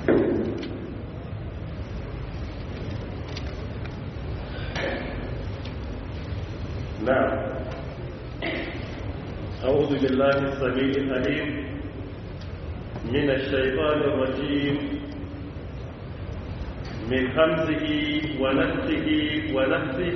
نعم أعوذ بالله السميع العليم من الشيطان الرجيم من همزه ونفسه ونفسه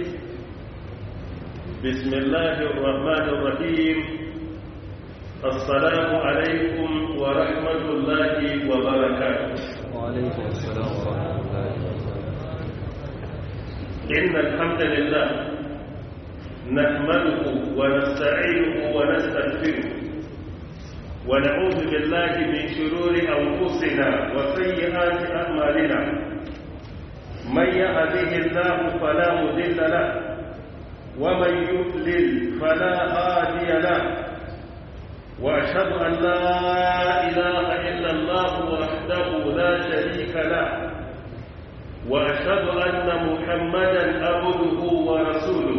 بسم الله الرحمن الرحيم السلام عليكم ورحمة الله وبركاته وعليكم السلام ورحمة الله وبركاته إن الحمد لله نحمده ونستعينه ونستغفره ونعوذ بالله من شرور أنفسنا وسيئات أعمالنا من يهده الله فلا مضل له ومن يضلل فلا هادي له وأشهد أن لا إله إلا الله وحده لا شريك له وأشهد أن محمدا عبده ورسوله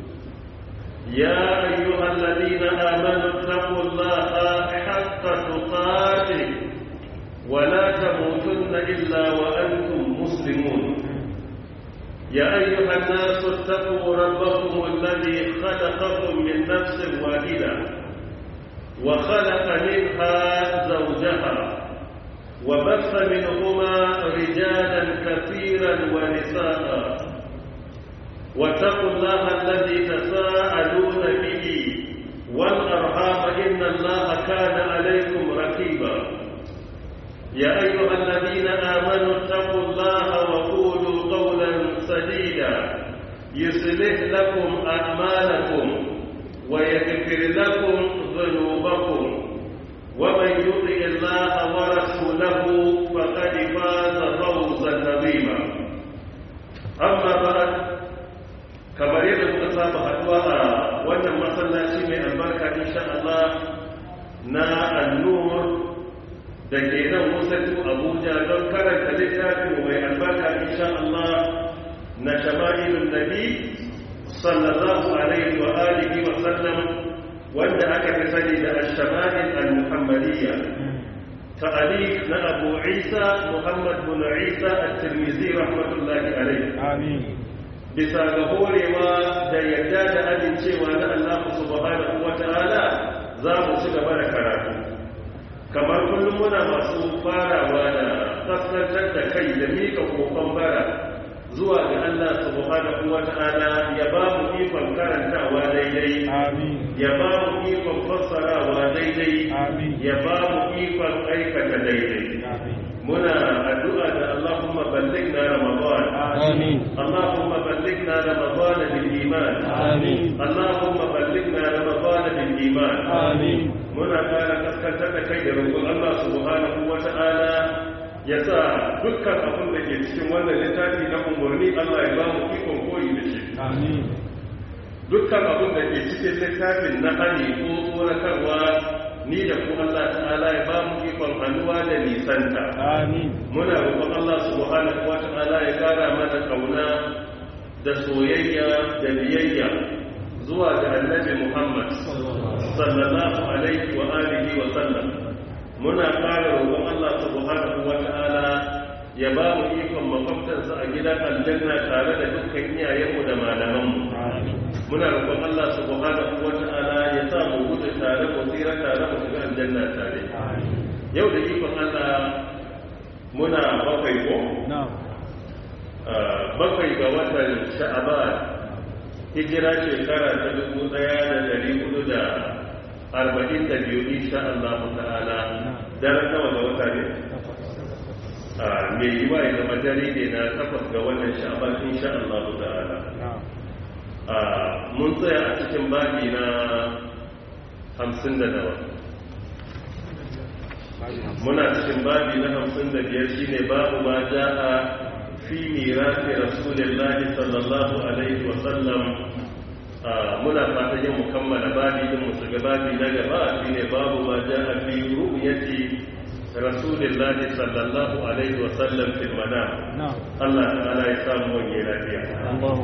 يا أيها الذين آمنوا اتقوا الله حق تقاته ولا تموتن إلا وأنتم مسلمون يا أيها الناس اتقوا ربكم الذي خلقكم من نفس واحدة وخلق منها زوجها وبث منهما رجالا كثيرا ونساء واتقوا الله الذي تساءلون به والأرحام إن الله كان عليكم رقيبا يا أيها الذين آمنوا اتقوا الله وقولوا قولا سديدا يصلح لكم أعمالكم ويغفر لكم ذنوبكم ومن يطع الله ورسوله فقد فاز فوزا عظيما أما بعد kamar yadda muka saba haduwa a wannan masallaci mai albarka insha Allah na annur da ke nan wasatu abuja don karanta littafin mai albarka insha Allah na shama'ilun nabi sallallahu alaihi wa alihi wa sallam wanda aka fi sani da ash-shama'il al-muhammadiyya ta'alif na Abu Isa Muhammad bin Isa at-Tirmidhi rahmatullahi alaihi آمين bisa ga horewa da yarda da amincewa na Allah subhanahu wata'ala za mu ci gaba da karatu kamar kullum muna masu farawa da kaskantar da kai da mika kokon bara zuwa ga Allah subhanahu wata'ala ya ba mu ikon karantawa daidai آمين ya ba mu ikon fassarawa daidai آمين ya ba mu ikon aikata daidai آمين muna addu'a da Allahumma ballighna Ramadan آمين اللهم بلغنا رمضان بالإيمان آمين اللهم بلغنا رمضان بالإيمان آمين muna ƙara kaskantar da kai da roƙon Allah subhanahu wa ta'ala ya sa dukkan abin da ke cikin wannan littafi na umarni Allah ya ba mu ikon koyi da shi آمين dukkan abin da ke cikin littafin na hani ko tsoratarwa ni da ku Allah ta'ala ya ba mu ikon hannuwa da nisanta آمين muna roƙon Allah subhanahu wa ta'ala ya kara mana kauna da soyayya da biyayya zuwa ga annabi Muhammad sallallahu alaihi wa alihi wa sallam muna kara roƙon Allah subhanahu wa ta'ala ya ba mu ikon makwabtansa a gidan aljanna tare da dukkan iyayenmu da malamanmu آمين muna roƙon Allah subhanahu wa ta'ala ya sa mu gudu tare mu tsira tare mu shiga aljanna tare آمين yau da ikon Allah muna bakwai ko نعم Ah, bakwai ga watan sha'aban hijira shekara ta dubu daya da dari hudu da arba'in da biyu insha Allah ta'ala daren nawa ga wata ne Ah, mai yi wa ya zama dare ne na takwas ga wannan sha'aban insha Allah ta'ala نعم Ah, mun tsaya a cikin babi na hamsin da nawa muna cikin babi na hamsin da biyar shine babu ma ja'a fi mirasi rasulillahi sallallahu alaihi wa sallam muna fatan yin mukammala babi din mu shiga babi na gaba shine babu ma ja'a fi ru'yati rasulillahi sallallahu alaihi wa sallam fil manam نعم Allah ta'ala ya samu wani lafiya اللهم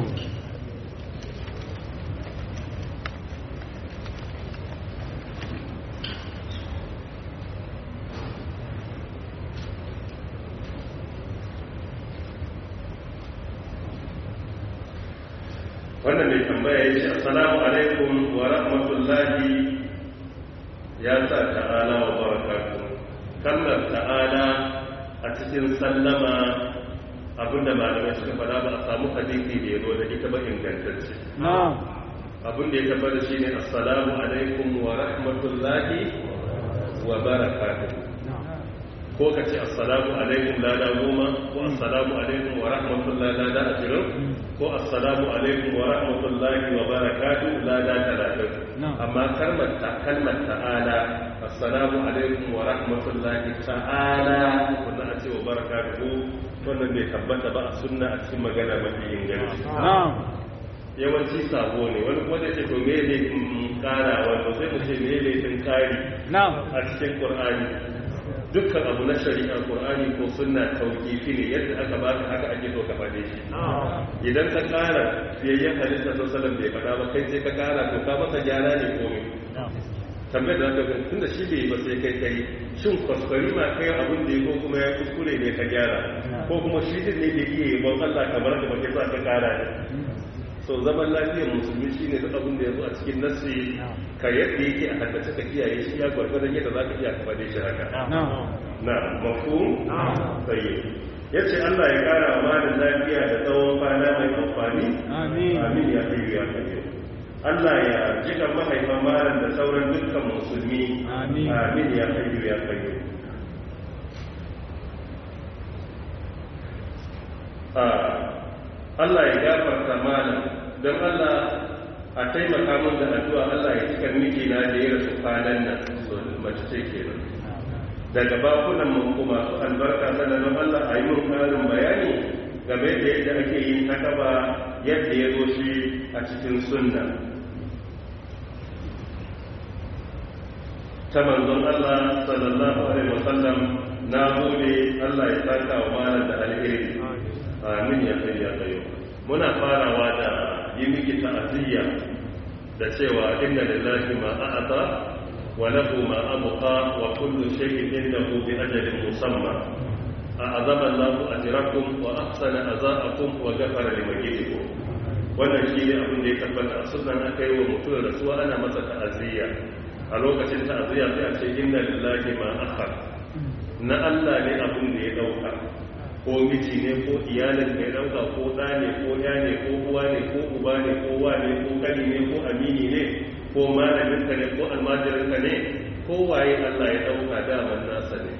wannan mai tambaya ya ce assalamu alaikum wa rahmatullahi ya sa ta'ala wa barakatuh kalmar ta'ala a cikin sallama abinda malamai suka fada ba a samu hadisi da ya zo da ita ba ingantacce abin da ya tabbata shi ne assalamu alaikum wa rahmatullahi wa barakatuh ko ka ce assalamu alaikum lada goma ko assalamu alaikum wa rahmatullahi lada ashirin ko assalamu alaikum wa rahmatullahi wa barakatuh lada talatin amma kalmar ta kalmar ta'ala assalamu alaikum wa rahmatullahi ta'ala wannan a ce wa barakatuh wannan bai tabbata ba a sunna a cikin magana mafi inganci yawanci sabo ne wani kuma da ce to me ne kara wato sai mu ce me ne tun kari a cikin qur'ani dukkan abu na shari'ar qur'ani ko sunna tauqifi ne yadda aka baka haka ake so ka fade shi idan ka kara fiyayyen halitta sallallahu bai fada ba kai sai ka kara to ka masa gyara ne komai tambayar da zaka tun da shi bai ba sai kai kai shin kwaskwari ma kai abin da ya ko kuma ya kuskure ne ka gyara ko kuma shi din ne da iya yabon Allah kamar da baka sa ka kara ne so zaman lafiyar musulmi shi ne duk abin da ya zo a cikin nasi ka yadda yake a haddace ka kiyaye shi ya gwargwadon yadda za ka iya kafa da shi haka na mafu tsaye ya ce allah ya kara wa malin lafiya da tsawon kwana mai amfani amin ya kai ya kai allah ya jika mahaifan malin da sauran dukkan musulmi amin ya kai ya kai Allah ya gafarta malam don Allah a taimaka min da addu'a Allah ya cika miki na da ya rasu kwanan nan so mace ce kenan daga bakunan mun kuma su albarka sana don Allah a yi mun karin bayani game da yadda ake yin takaba yadda ya zo shi a cikin sunna ta manzon Allah sallallahu alaihi wasallam na gode Allah ya saka wa malam da alheri amin ya kai ya kayo muna farawa da yi miki ta'aziyya da cewa inna lillahi ma a'ata wa lahu ma abqa wa kullu shay'in indahu bi ajalin musamma a'azama Allahu ajrakum wa ahsana azaakum wa ghafara limayyitikum wannan shi ne abin da ya tabbata a sunan aka yi wa mutum rasuwa ana masa ta'aziyya a lokacin ta'aziyya sai a ce inna lillahi ma akhar na Allah ne abin da ya dauka ko miji ne ko iyalin mai ɗauka ko ɗa ne ko ya ne ko uwa ne ko uba ne ko wa ne ko kani ne ko amini ne ko malaminka ne ko almajirinka ne ko waye Allah ya ɗauka daman nasa ne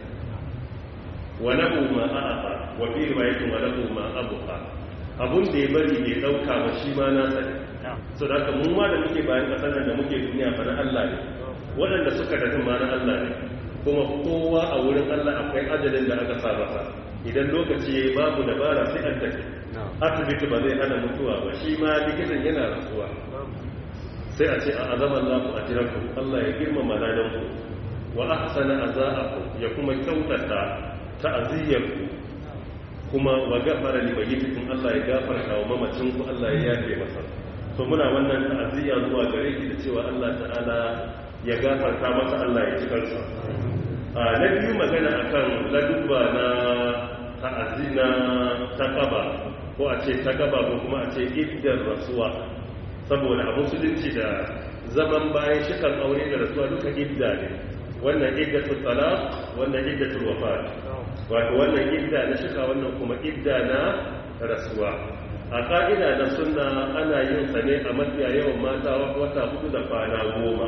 wa lahu ma a'afa wa fi riwayatin wa lahu ma abuqa abun da ya bari bai ɗauka ba shi ma nasa ne so da mu ma da muke bayan ƙasar nan da muke duniya fa na Allah ne waɗanda suka tafi ma na Allah ne kuma kowa a wurin Allah akwai ajalin da aka sa masa idan lokaci ya yi babu dabara sai an tafi asibiti ba zai hana mutuwa ba shi ma likitan yana rasuwa sai a ce a azaman lafu a jiranku Allah ya girmama ladanku wa ahsana azaaku ya kuma kyautata ta'aziyyarku kuma wa gafara li mayyitikum Allah ya gafarta wa mamacinku Allah ya yafe masa to muna wannan ta'aziyya zuwa gare ki da cewa Allah ta'ala ya gafarta masa Allah ya ci kansa na biyu magana akan ladubba na ta'azina ta kaba ko a ce ta kaba ko kuma a ce iddar rasuwa saboda a musulunci da zaman bayan shikan aure da rasuwa duka idda ne wannan iddatul talaq wannan iddatul wafat wato wannan idda na shika wannan kuma idda na rasuwa a ka'ida na sunna ana yin sa ne a mafiya yawan mata wata hudu da kwana goma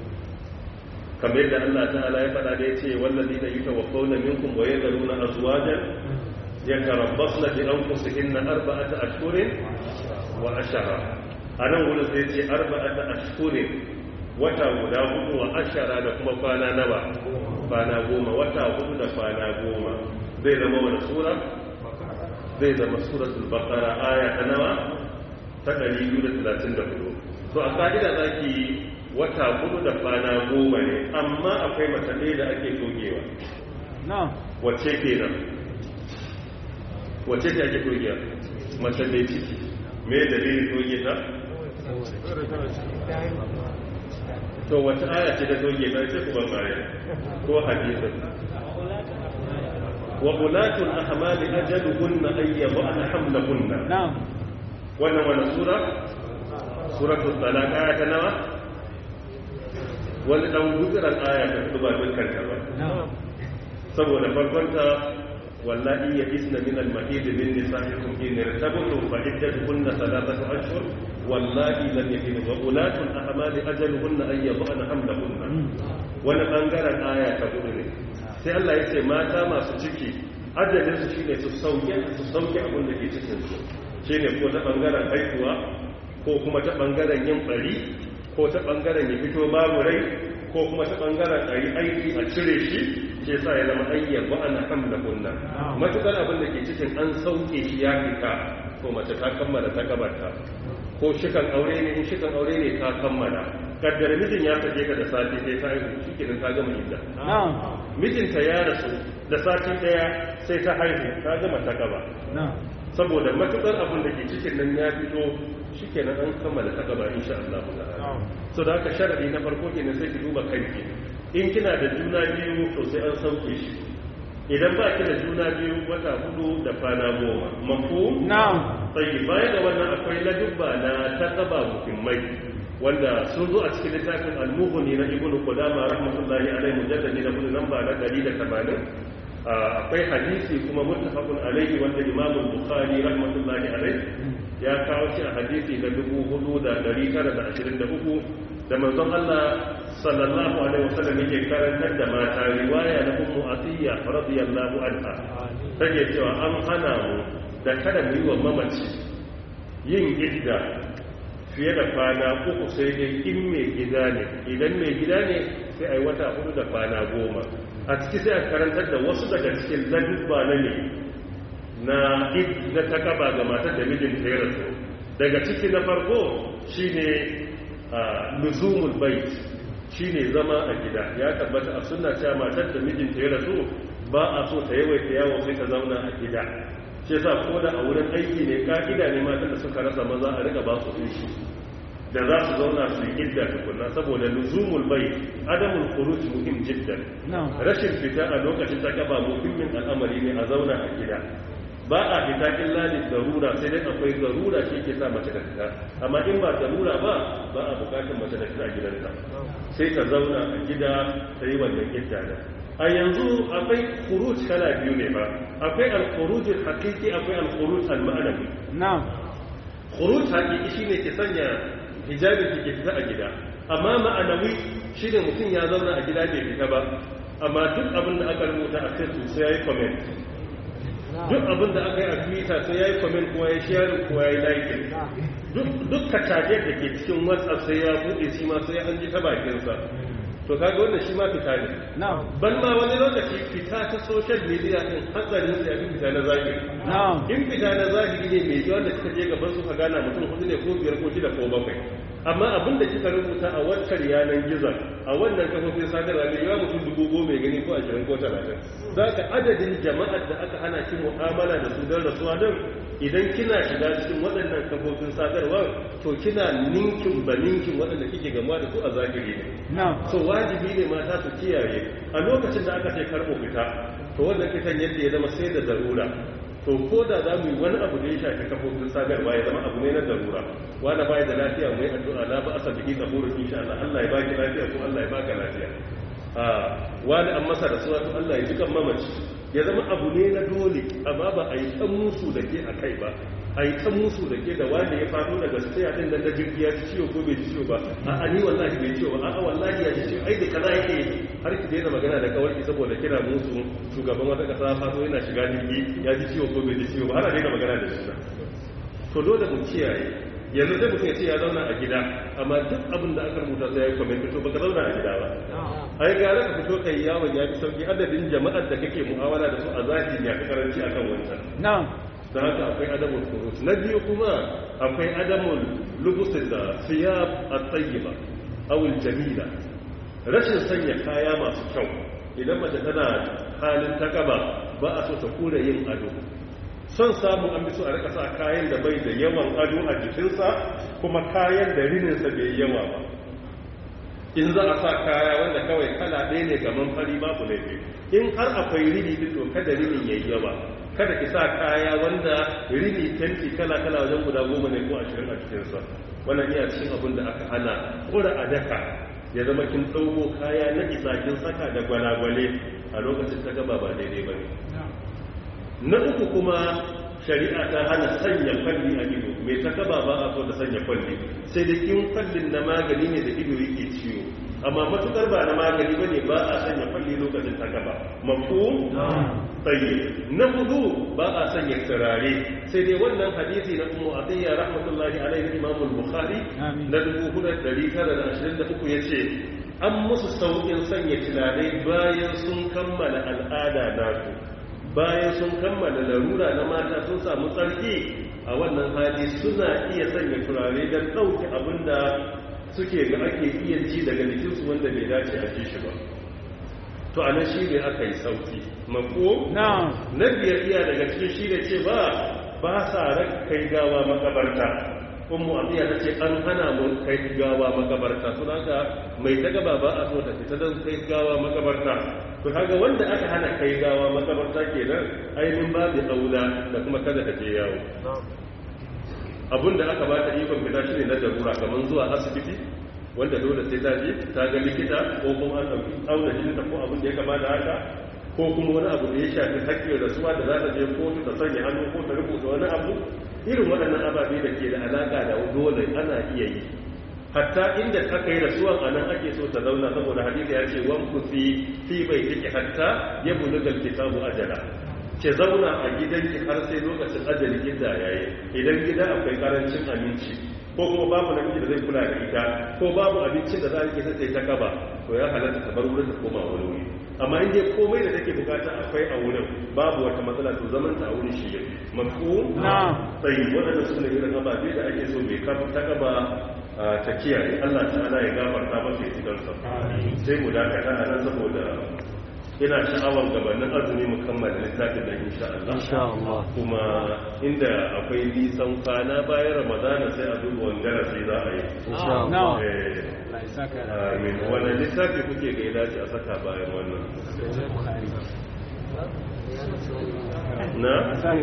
kamar yadda Allah ta'ala ya faɗa da ya ce wallazi da yuta wa qawla minkum wa yadruna azwajan yatarabbasna bi anfusihinna arba'ata ashhurin wa ashara anan wurin sai ce arba'ata ashhurin wata guda hudu wa ashara da kuma kwana nawa kwana goma wata hudu da kwana goma zai zama wani sura zai zama suratul baqara aya ta nawa ta 234 to a ka'ida zaki wata hudu da kwana goma ne amma akwai mace ɗaya da ake togewa wacce ke nan wacce ce ake togewa mace mai ciki me dalilin toge ta to wata aya ce da toge ta ce kuma baya ko hadisin wa ulatul ahmali ajaluhunna ayyabana hamlahunna wannan wannan sura suratul talaq aya ta nawa wani dan gutsiran aya ta hudu ba dukkan ta ba saboda farkonta wallahi ya isna min al-mahid min nisa'ikum in irtabtum fa iddatuhunna thalathatu ashhur wallahi lam yakun wa ulatul ahmali ajaluhunna an yadhana hamlahunna wani bangaren aya ta hudu ne sai Allah ya ce mata masu ciki ajalin su shine su sauke su sauke abin da ke cikin su shine ko ta bangaren haihuwa ko kuma ta bangaren yin bari ko ta bangaren ya fito babu rai ko kuma ta bangaren a yi aiki a cire shi ke sa ya zama ayyar ba ana hamla kunna matukar abin da ke cikin an sauke shi ya fita ko mace ta kammala ta gabarta ko shikan aure ne in shikan aure ne ta kammala kaddara mijin ya sake ka da sati sai ta haihu shi kenan ta gama idda mijinta ya rasu da sati daya sai ta haihu ta gama ta gaba saboda matukar abin da ke cikin nan ya fito shi kenan an kammala ta gaba insha Allah ta'ala so da haka sharadi na farko kenan sai ki duba kanki in kina da juna biyu to sai an sauke shi idan ba ki da juna biyu wata hudu da kwana goma mafu na'am sai baya da wannan akwai ladubba na taqaba muhimmai wanda sun zo a cikin littafin al-mughni na ibnu qudama rahmatullahi alaihi mujalladi na hudu namba na 180 akwai hadisi kuma muttafaqun alaihi wanda imam bukhari rahmatullahi alaihi ya kawo shi a hadisi na 4923 da manzon Allah sallallahu alaihi wasallam yake karantar da mata riwaya na ummu atiyya radiyallahu anha take cewa an hana mu da kada mu yi wa mamaci yin idda fiye da kwana uku sai dai in mai gida ne idan mai gida ne sai a yi wata hudu da kwana goma a ciki sai a karantar da wasu daga cikin ladubba na ne na idda ta kaba ga matar da mijinta ya rasu daga ciki na farko shine luzumul bait shine zama a gida ya tabbata a sunna cewa matar da mijinta ya rasu ba a so ta yawaita yawo sai ta zauna a gida shi yasa ko da a wurin aiki ne ka'ida ne matan da suka rasa maza a riga ba su hutu da za su zauna su yi idda tukunna saboda luzumul bai adamul khuruj muhim jiddan rashin fita a lokacin ta gaba muhimmin al'amari ne a zauna a gida ba a fita illa da zarura sai dai akwai zarura shi ke sa mace da fita amma in ba zarura ba ba a bukatar mace da fita gidanta sai ta zauna a gida ta yi wannan idda da a yanzu akwai khuruj kala biyu ne ba akwai al-khuruj al-haqiqi akwai al-khuruj al-ma'nawi na'am khuruj haqiqi shine ke sanya hijabin ki ke fita a gida amma ma'anawi shine mutum ya zauna a gida bai fita ba amma duk abin da aka rubuta a kai sai yayi comment duk abin da aka yi a twitter sai ya yi comment ko ya share ko ya yi like duk kacajen da ke cikin whatsapp sai ya buɗe shi ma sai an ji ta bakinsa to kaga wannan shi ma fita ne ban ma wani lokaci fita ta social media din hatsarin sai abin fita na zahiri in fita na zahiri ne mai yawa da kika je gaban su ka gana mutum hudu ne ko biyar ko shida ko bakwai amma abin da kika rubuta a waccan yanar gizon a wannan kafofin sadarwa ne yawa mutum dubu goma gani ko ashirin ko talatin za ka adadin jama'ar da aka hana ki mu'amala da su don rasuwa don idan kina shiga cikin waɗannan kafofin sadarwa to kina ninkin ba ninkin waɗanda kike gama da su a zahiri ne so wajibi ne mata su kiyaye a lokacin da aka ce karɓo fita to wannan fitan yadda ya zama sai da zarura to ko da za mu yi wani abu da ya shafi kafofin sadarwa ya zama abu ne na darura wanda baya da lafiya mai addu'a la ba asal bihi qabulu insha Allah Allah ya baki lafiya ko Allah ya baka lafiya a wani an masa da suwa to Allah ya ji kan mamaci ya zama abu ne na dole amma ba a yi kan musu da ke a kai ba a yi kan musu da ke da wanda ya faɗo daga sai din nan da jirgi ya ci ciwo ko bai ci ciwo ba a ani wallahi bai ciwo ba a wallahi ya ci ciwo ai da kaza yake har ki daina magana da kawarki saboda kira musu shugaban wata kasa faso yana shiga jirgi ya ji ciwo ko bai ji ciwo ba har a daina magana da shi to dole mu kiyaye yanzu sai mutum ya ce ya zauna a gida amma duk abin da aka rubuta sai ya yi kwamenti to baka zauna a gida ba ai gara ka fito kai yawon ya fi sauki adadin jama'ar da kake mu'amala da su a zahiri ya fi karanci akan wancan na'am don haka akwai adamul kurus na biyu kuma akwai adamul lubusin da siyab at-tayyiba aw al-jamila rashin sanya kaya masu kyau idan mace tana halin takaba ba a so ta kura yin ado son samu an bi so a rika sa kayan da bai da yawan ado a jikinsa kuma kayan da rininsa bai yawa ba in za a sa kaya wanda kawai kala ɗaya ne gaman fari babu laifi in har akwai rini din to kada rinin yayi yawa kada ki sa kaya wanda rini tanti kala kala wajen guda goma ne ko ashirin a cikinsa wannan iya cikin abin da aka hana kura a daka ya zama kin ɗauko kaya na isa kin saka da gwalagwale a lokacin ta gaba ba daidai ba ne na uku kuma shari'a ta hana sanya kwalli a ido mai ta gaba ba a so da sanya kwalli sai da in kwallin na magani ne da ido yake ciwo amma matukar ba na magani bane ba a sanya kwalli lokacin ta gaba mafu tsaye na hudu ba a sanya turare sai dai wannan hadisi na ummu atiyya rahmatullahi alaihi imam al-bukhari na 4923 yace an musu saukin sanya turare bayan sun kammala al'ada nasu bayan sun kammala larura na mata sun samu tsarki a wannan hali suna iya sanya turare don ɗauki abinda suke ga ake iya ji daga jikinsu wanda bai dace a ji shi ba to anan shi ne aka yi sauki mako na biyar iya daga cikin shi da ce ba ba sa kai gawa makabarta ummu abiya ta ce an hana mu kai gawa makabarta to haka mai ta gaba ba a so ta fita don kai gawa makabarta to kaga wanda aka hana kai gawa makabarta kenan ainihin babu aula da kuma kada ka je yawo abinda aka ba ta ikon fita shi ne na darura kamar zuwa asibiti wanda dole sai ta je ta ga likita ko kuma an ɗauki auna jininta ko abin da ya kama da haka ko kuma wani abu da ya shafi hakkin rasuwa da za ta je kotu ta sanya hannu ko ta rubuta wani abu irin waɗannan ababe da ke da alaƙa da dole ana iya yi hatta inda ta kai rasuwan a nan ake so ta zauna saboda hadisi ya ce wan ku fi fi bai take hatta ya bulugal kitabu ajala ke zauna a gidanki har sai lokacin ajali gida yayi idan gida akwai karancin aminci ko kuma babu namiji da zai kula da ita ko babu abincin da za a rike sai ta kaba to ya halatta ta bar wurin ta koma wani wuri amma in dai komai da take bukata akwai a wurin babu wata matsala to zaman ta a wurin shi yake mafu na tsayi waɗanda su ne irin ababe da ake so mai ta kaba ta kiyaye Allah ta'ala ya gafarta masa ya cikinsa sai mu dakata a nan saboda ina sha'awar gabanin azumi mu kammala littafin da insha Allah insha Allah kuma inda akwai nisan kwana bayan ramadana sai a duba wani darasi za a yi insha Allah Eh, amin wannan littafi kuke ga ya dace a saka bayan wannan na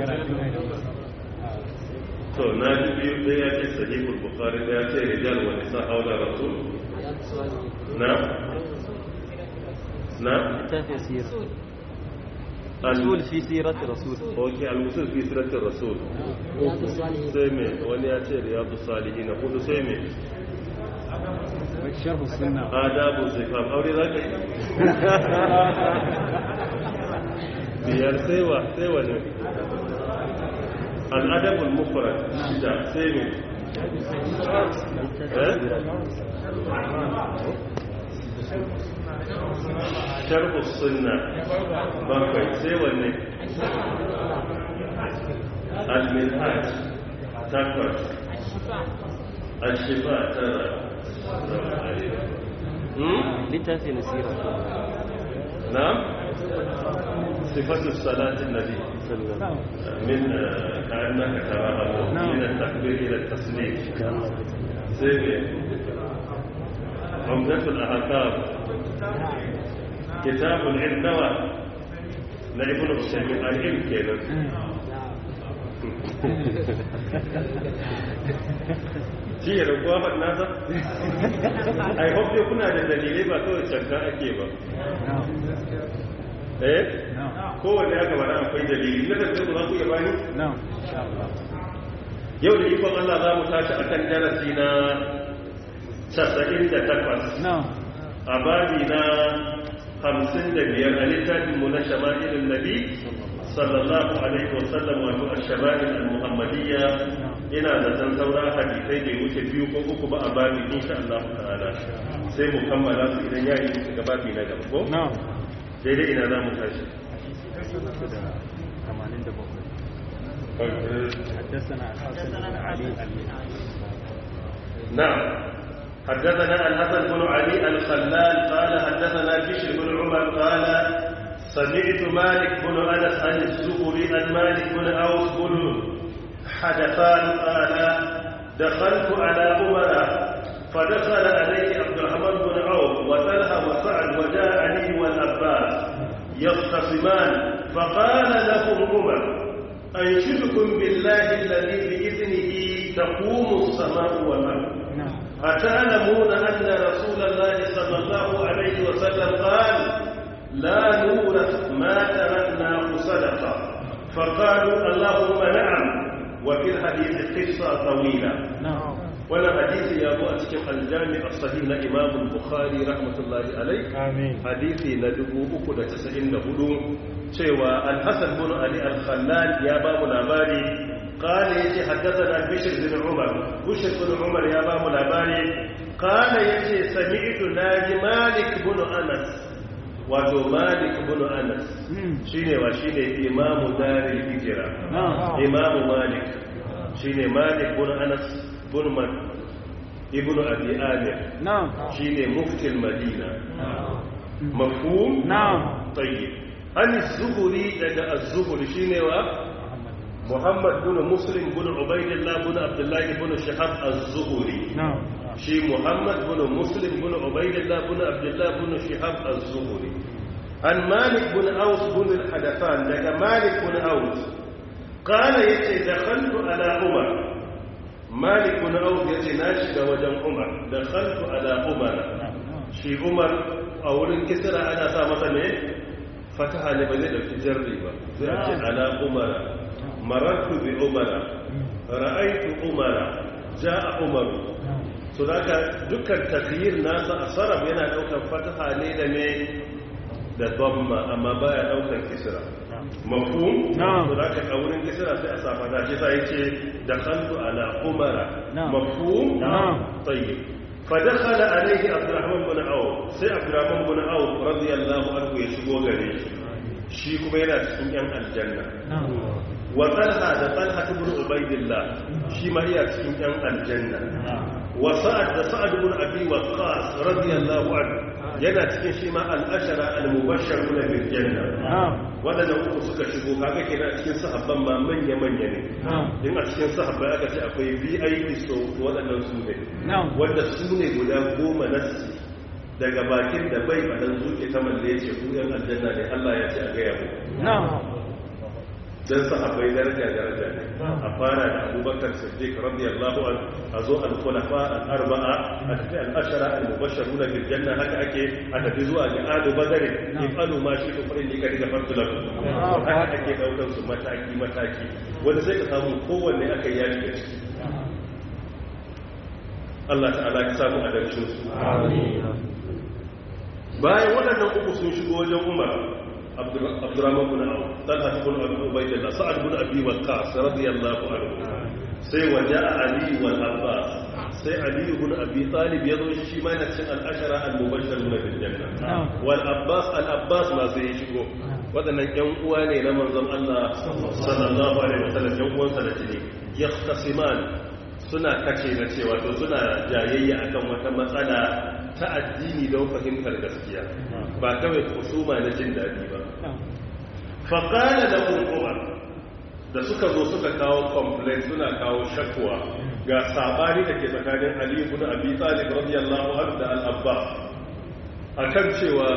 to na ji biyu ɗaya ya ce sahihul bukhari ɗaya ce rijal wa nisa haula rasul na na littafin sira rasul fi sirati rasul ok al-usul fi siratir rasul sai me wani ya ce riyadu salihin hudu sai me sharhu sunna adabu zifam aure za ka yi biyar sai wa sai wa ne al'adabul mufrad shida sai me eh sharhu sunna bakwai sai wanne al-minhaj takwas الشفاء ترى littafin sira نعم صفة الصلاة النبي من كأنك تراها من التكبير إلى التسليم سيبي عمدة الأحكام كتاب العلم نوى لابن الشيخ العلم كده shi ya raguwa ba nasa i hope dai kuna da dalilai ba kawai canka ake ba eh kowanne ya kamata akwai dalili na da ku za ku iya bani yau da ikon Allah za mu tashi akan darasi na 98 a babi na 55 a littafin mu na shama'ilin nabi sallallahu alaihi wasallam wato al-shama'il al-muhammadiyya ina da san saura hadisai bai wuce biyu ko uku ba a babi insha Allah ta'ala sai mu kammala su idan ya yi ga babi na gaba ko daidai ina za mu tashi حدثنا الحسن بن علي نعم حدثنا الحسن بن علي الخلال قال حدثنا بشر بن عمر قال سمعت مالك بن انس عن الزهري عن مالك بن اوس بن حدثان قال دخلت على عمر فدخل عليه عبد الرحمن بن عوف وطلحه وسعد وجاء علي والعباس يختصمان فقال لهم عمر أنشدكم بالله الذي بإذنه تقوم السماء والأرض نعم أتعلمون أن رسول الله صلى الله عليه وسلم قال لا نورث ما تركناه صدقة فقالوا اللهم نعم وفي الحديث قصة طويلة نعم wannan hadisi ya zo a cikin aljami a sahih na imam bukhari rahmatullahi alai آمين hadisi na 394 cewa al-hasan bin ali al-khallal ya ba mu labari قال يجي حدثنا بشر بن عمر بشر بن عمر يا باب الأباني قال يجي سمعت ناجي مالك بن أنس wato malik bin anas shine wa shine imamu daril hijra نعم imamu malik shine malik bin anas bin man ibnu abi amir نعم shine muftil madina mafhum نعم tayyib an az-zuhri daga az-zuhri shine wa muhammad bin muslim bin ubaidillah bin abdullah bin shahab az-zuhri نعم shi muhammad bin muslim bin ubaidillah bin abdullah bin shihab az-zuhri an malik bin aus bin al-hadathan daga malik bin aus qala yace dakhaltu ala umar malik bin aus yace na shiga wajen umar dakhaltu ala umar shi umar a wurin kisra ana sa masa ne fataha ne ba zai dauki jarri ba zai ce ala umar marartu bi umar ra'aytu umar ja'a umar so da ka dukkan takhir nasa a sarab yana daukar fataha ne da me da dhamma amma baya daukar kisra mafhum Na'am. so da ka a wurin kisra sai a safa da shi sai yace dakhaltu ala umara Na'am. mafhum Na'am. tayyib فدخل عليه عبد الرحمن بن عوف sai عبد الرحمن بن عوف radiyallahu anhu ya shigo gare shi shi kuma yana cikin yan aljanna نعم wa talha da talha ibn ubaidillah shi ma iya cikin yan aljanna wa sa'ad da sa'ad ibn abi waqqas radiyallahu anhu yana cikin shi ma al-ashara al-mubashshiruna bil janna نعم wadannan uku suka shigo kaga kenan cikin sahabban ma manya manya ne نعم in a cikin sahabbai aka ce akwai VIP so wadannan su ne نعم wanda su ne guda goma nassi daga bakin da bai faɗan zuke ta malle ya ce ku yan aljanna ne Allah ya ce a gaya mu نعم dan sahabbai daraja daraja ne a fara da abubakar siddiq radiyallahu an a zo al-khulafa al-arba'a a tafi al-ashara al-mubashsharuna bil janna haka ake a tafi zuwa ga alu badr ifalu ma shi to farin ka diga farko lakum haka ake daukar su mataki mataki wanda sai ka samu kowanne aka yi da ciki Allah ta'ala ya samu adalcin su bayan waɗannan uku sun shigo wajen umar abdurrahman bin auf talha bin abi ubaydillah sa'ad bin abi waqqas radiyallahu anhu sai waja'a ali wal abbas sai ali bin abi talib yazo shi ma yana cikin al-ashara al-mubashshirun bil janna wal abbas al-abbas ma sai ya shigo waɗannan ƴan uwa ne na manzon Allah sallallahu alaihi wasallam ƴan uwansa da jini yahtasiman suna kace na cewa to suna jayayya akan wata matsala ta addini don fahimtar gaskiya ba kawai kusuma na jin daɗi ba faƙala da umar da suka zo suka kawo complaint suna kawo shakwa ga sabani da ke tsakanin aliyu bin abi talib radiyallahu anhu da al-abbas akan cewa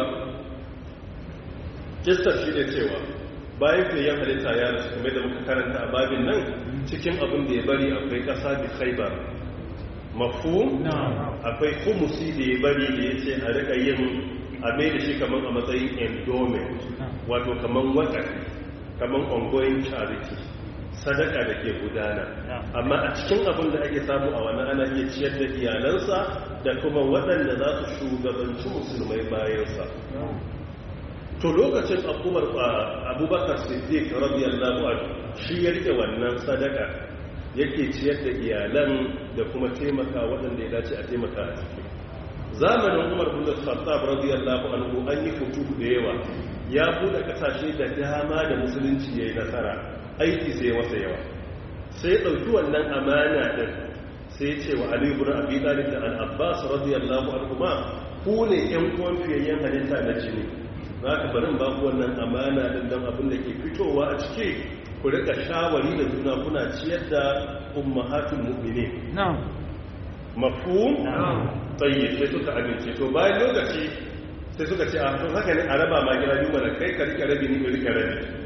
kistar shi ne cewa bayan fiye halitta ya rasu kuma da muka karanta a babin nan cikin abin da ya bari akwai ƙasa da khaibar mafhum akwai humusi da ya bari da ya ce a rika yin a mai da shi kamar a matsayin endowment wato kamar wakafi kamar ongoing charity sadaka da ke gudana amma a cikin abin da ake samu a wani ana iya ciyar da iyalansa da kuma waɗanda za su shugabanci musulmai bayansa to lokacin abubuwar abubakar siddiq radiyallahu anhu shi ya rike wannan sadaka yake ciyar da iyalan da kuma taimaka waɗanda ya dace a taimaka a ciki zamanin umar bin khattab radiyallahu anhu an yi futu da yawa ya bude kasashe da dama da musulunci yayi nasara aiki sai masa yawa sai dauki wannan amana din sai ce wa ali ibn abi talib da al-abbas radiyallahu anhu ma ku ne yan uwan fiyayyen halitta na jini zaka barin ba ku wannan amana din dan abin da ke fitowa a ciki ku rika shawari da juna kuna ciyar da ummahatul mu'minin na'am mafhum tayyib sai suka amince to bayan lokaci sai suka ce a to haka ne a raba ma gida biyu mana kai ka rike rabi ni ka rike rabi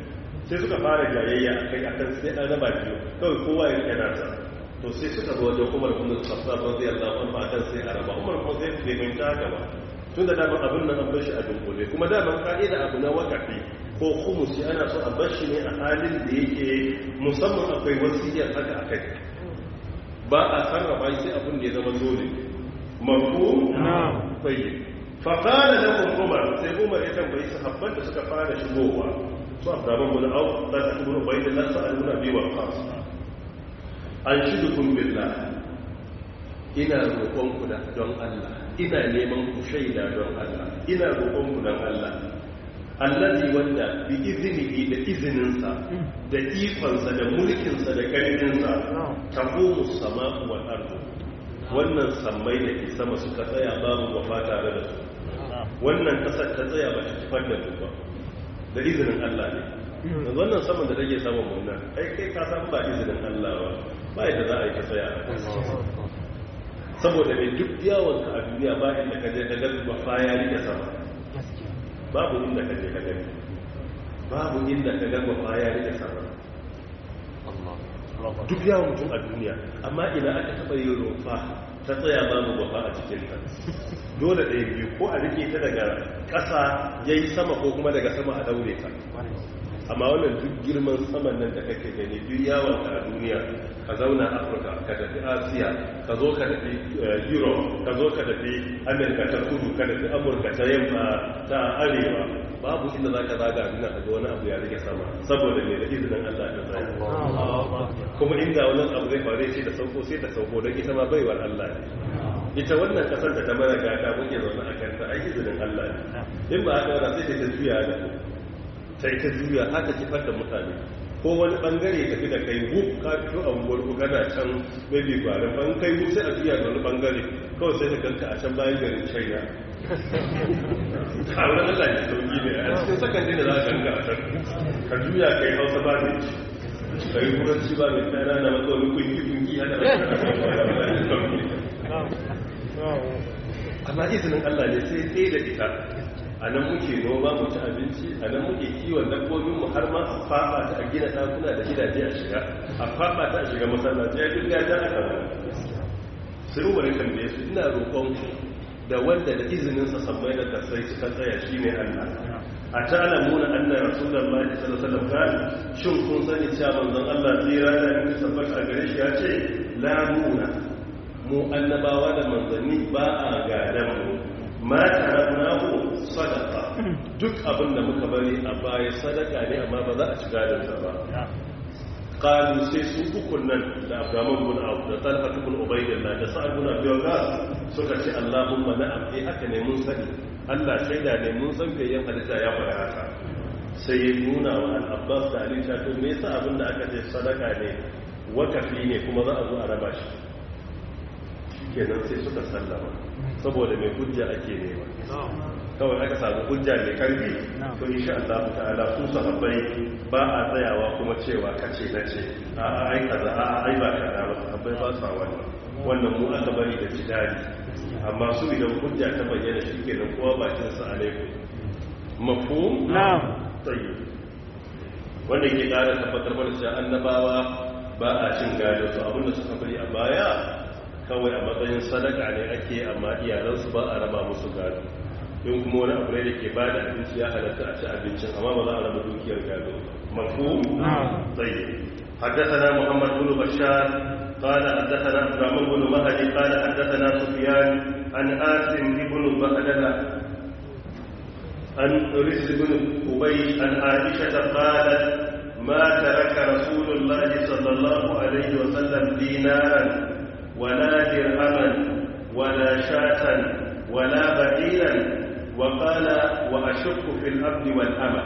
sai suka fara jayayya a kai akan sai an raba biyu kawai kowa ya rike nasa to sai suka zo wajen umar kuma khattab radiyallahu anhu akan sai a raba umar kuma sai bai mai ta gaba tunda daman abin nan an bar shi a dunkule kuma daman ka'ida abu na wakafi ko khumusi ana so a bar shi ne a halin da yake musamman akwai wasiyar haka akai ba a sarrafa sai abin da ya zama dole mafhum na'am tayyib fa qala lahum umar sai umar ya tambayi sahabban da suka fara shigowa su abdaman bin auf da ta ibn ubaydillah sa'aluna bi waqas an shidukum billah ina roƙon ku da don Allah ina neman ku shaida don Allah ina roƙon ku don Allah allazi wanda bi iznihi da izininsa da ikonsa da mulkinsa da ƙarfinsa taqumu sama'u wal ardu wannan sammai da ke sama suka tsaya babu wafa tare da su wannan kasar ta tsaya ba ta tufar da ba da izinin Allah ne yanzu wannan saman da take saman mun nan ai kai ka san ba izinin Allah ba ba yadda za a yi ta tsaya a kan saboda mai duk yawon ka a duniya ba inda ka je ka ga wafa ya rike sama babu inda ka je ka gani babu inda ka ga wafa ya rike sama duk yawon mutum a duniya amma ina aka taɓa yin rufa ta tsaya babu wafa a cikin ta dole ɗaya biyu ko a rike ta daga ƙasa ya yi sama ko kuma daga sama a daure ta amma wannan duk girman saman nan da kake gani duk yawon ka a duniya ka zauna afirka ka tafi asiya ka zo ka tafi europe ka zo ka tafi amerika ta kudu ka tafi amurka ta yamma ta arewa babu inda za ka zaga a duniya ka ga wani abu ya rike sama saboda mai da izinin allah ta tsaye kuma inda wani abu zai faru ce da sauko sai ta sauko don ita ma baiwar allah ne ita wannan kasar da ta mara gata muke zaune a kanta ai izinin allah ne in ba haka wada sai ta juya da ku sai ta juya haka kifar da mutane ko wani bangare tafi da kai wuf ka fito a unguwar ku kana can maybe gwarin ban kai wuf sai a juya da wani bangare kawai sai ka ganka a can bayan garin china a wurin allah ne sauki ne a cikin sakan da za a ganka a can ka juya kai hausa ba ne ka yi turanci ba mai tsara na matsa wani kungi kungi haka amma izinin allah ne sai tsaye da ita a nan muke noma mu ci abinci a nan muke kiwon dabbobinmu har ma a faɓa ta a gina ɗakuna da gidaje a shiga a faɓa ta a shiga masallaci ya duk gajen aka ba sai umarin tambaye su ina roƙon da wanda da izininsa sammai da kasai suka tsaya shi ne allah a ta alamuna annar rasulallah sallallahu alaihi wasallam shin kun sani cewa manzon allah tsira da in tabbata a gare shi ya ce la nuna mu annabawa da manzanni ba a gadan mu ma taraknahu sadaqa duk abin da muka bari a baya sadaka ne amma ba za a ci gadon sa ba qalu sai su ukun nan da Abdurrahman bin Auf da Talha bin Ubaydillah da Sa'ad bin Abi Waqqas suka ce Allahumma na'am eh haka ne mun sani Allah shaida ne mun san gayyan halitta ya fara haka sai ya nuna wa Al-Abbas da Ali ta to me yasa abin da aka ce sadaka ne wakafi ne kuma za a zo a raba shi kenan sai suka sallama saboda mai hujja ake nema kawai aka samu hujja mai karfi to insha Allah ta'ala su sahabbai ba a tsayawa kuma cewa kace na ce a ai kaza a ai ba kaza ba sahabbai ba sa wannan wannan mu aka bari da jidali amma su idan hujja ta bayyana shi kenan kowa bakin sa alaikum mafhum na'am tayyib wanda ke kara tabbatar mana cewa annabawa ba a cin gado su abinda suka bari a baya kawai a matsayin sadaka ne ake amma iyalansu ba a raba musu gado in kuma wani abu ne da ke bada abinci ya halatta a ci abincin amma ba za a raba dukiyar gado mafu tsaye حدثنا محمد بن بشار قال حدثنا عبد الرحمن بن مهدي قال حدثنا سفيان عن آسم بن بهدلة عن رزق بن أبي عن عائشة قالت ما ترك رسول الله صلى الله عليه وسلم دينارا ولا درهما ولا شاة ولا بديلا وقال وأشك في الأرض والأمة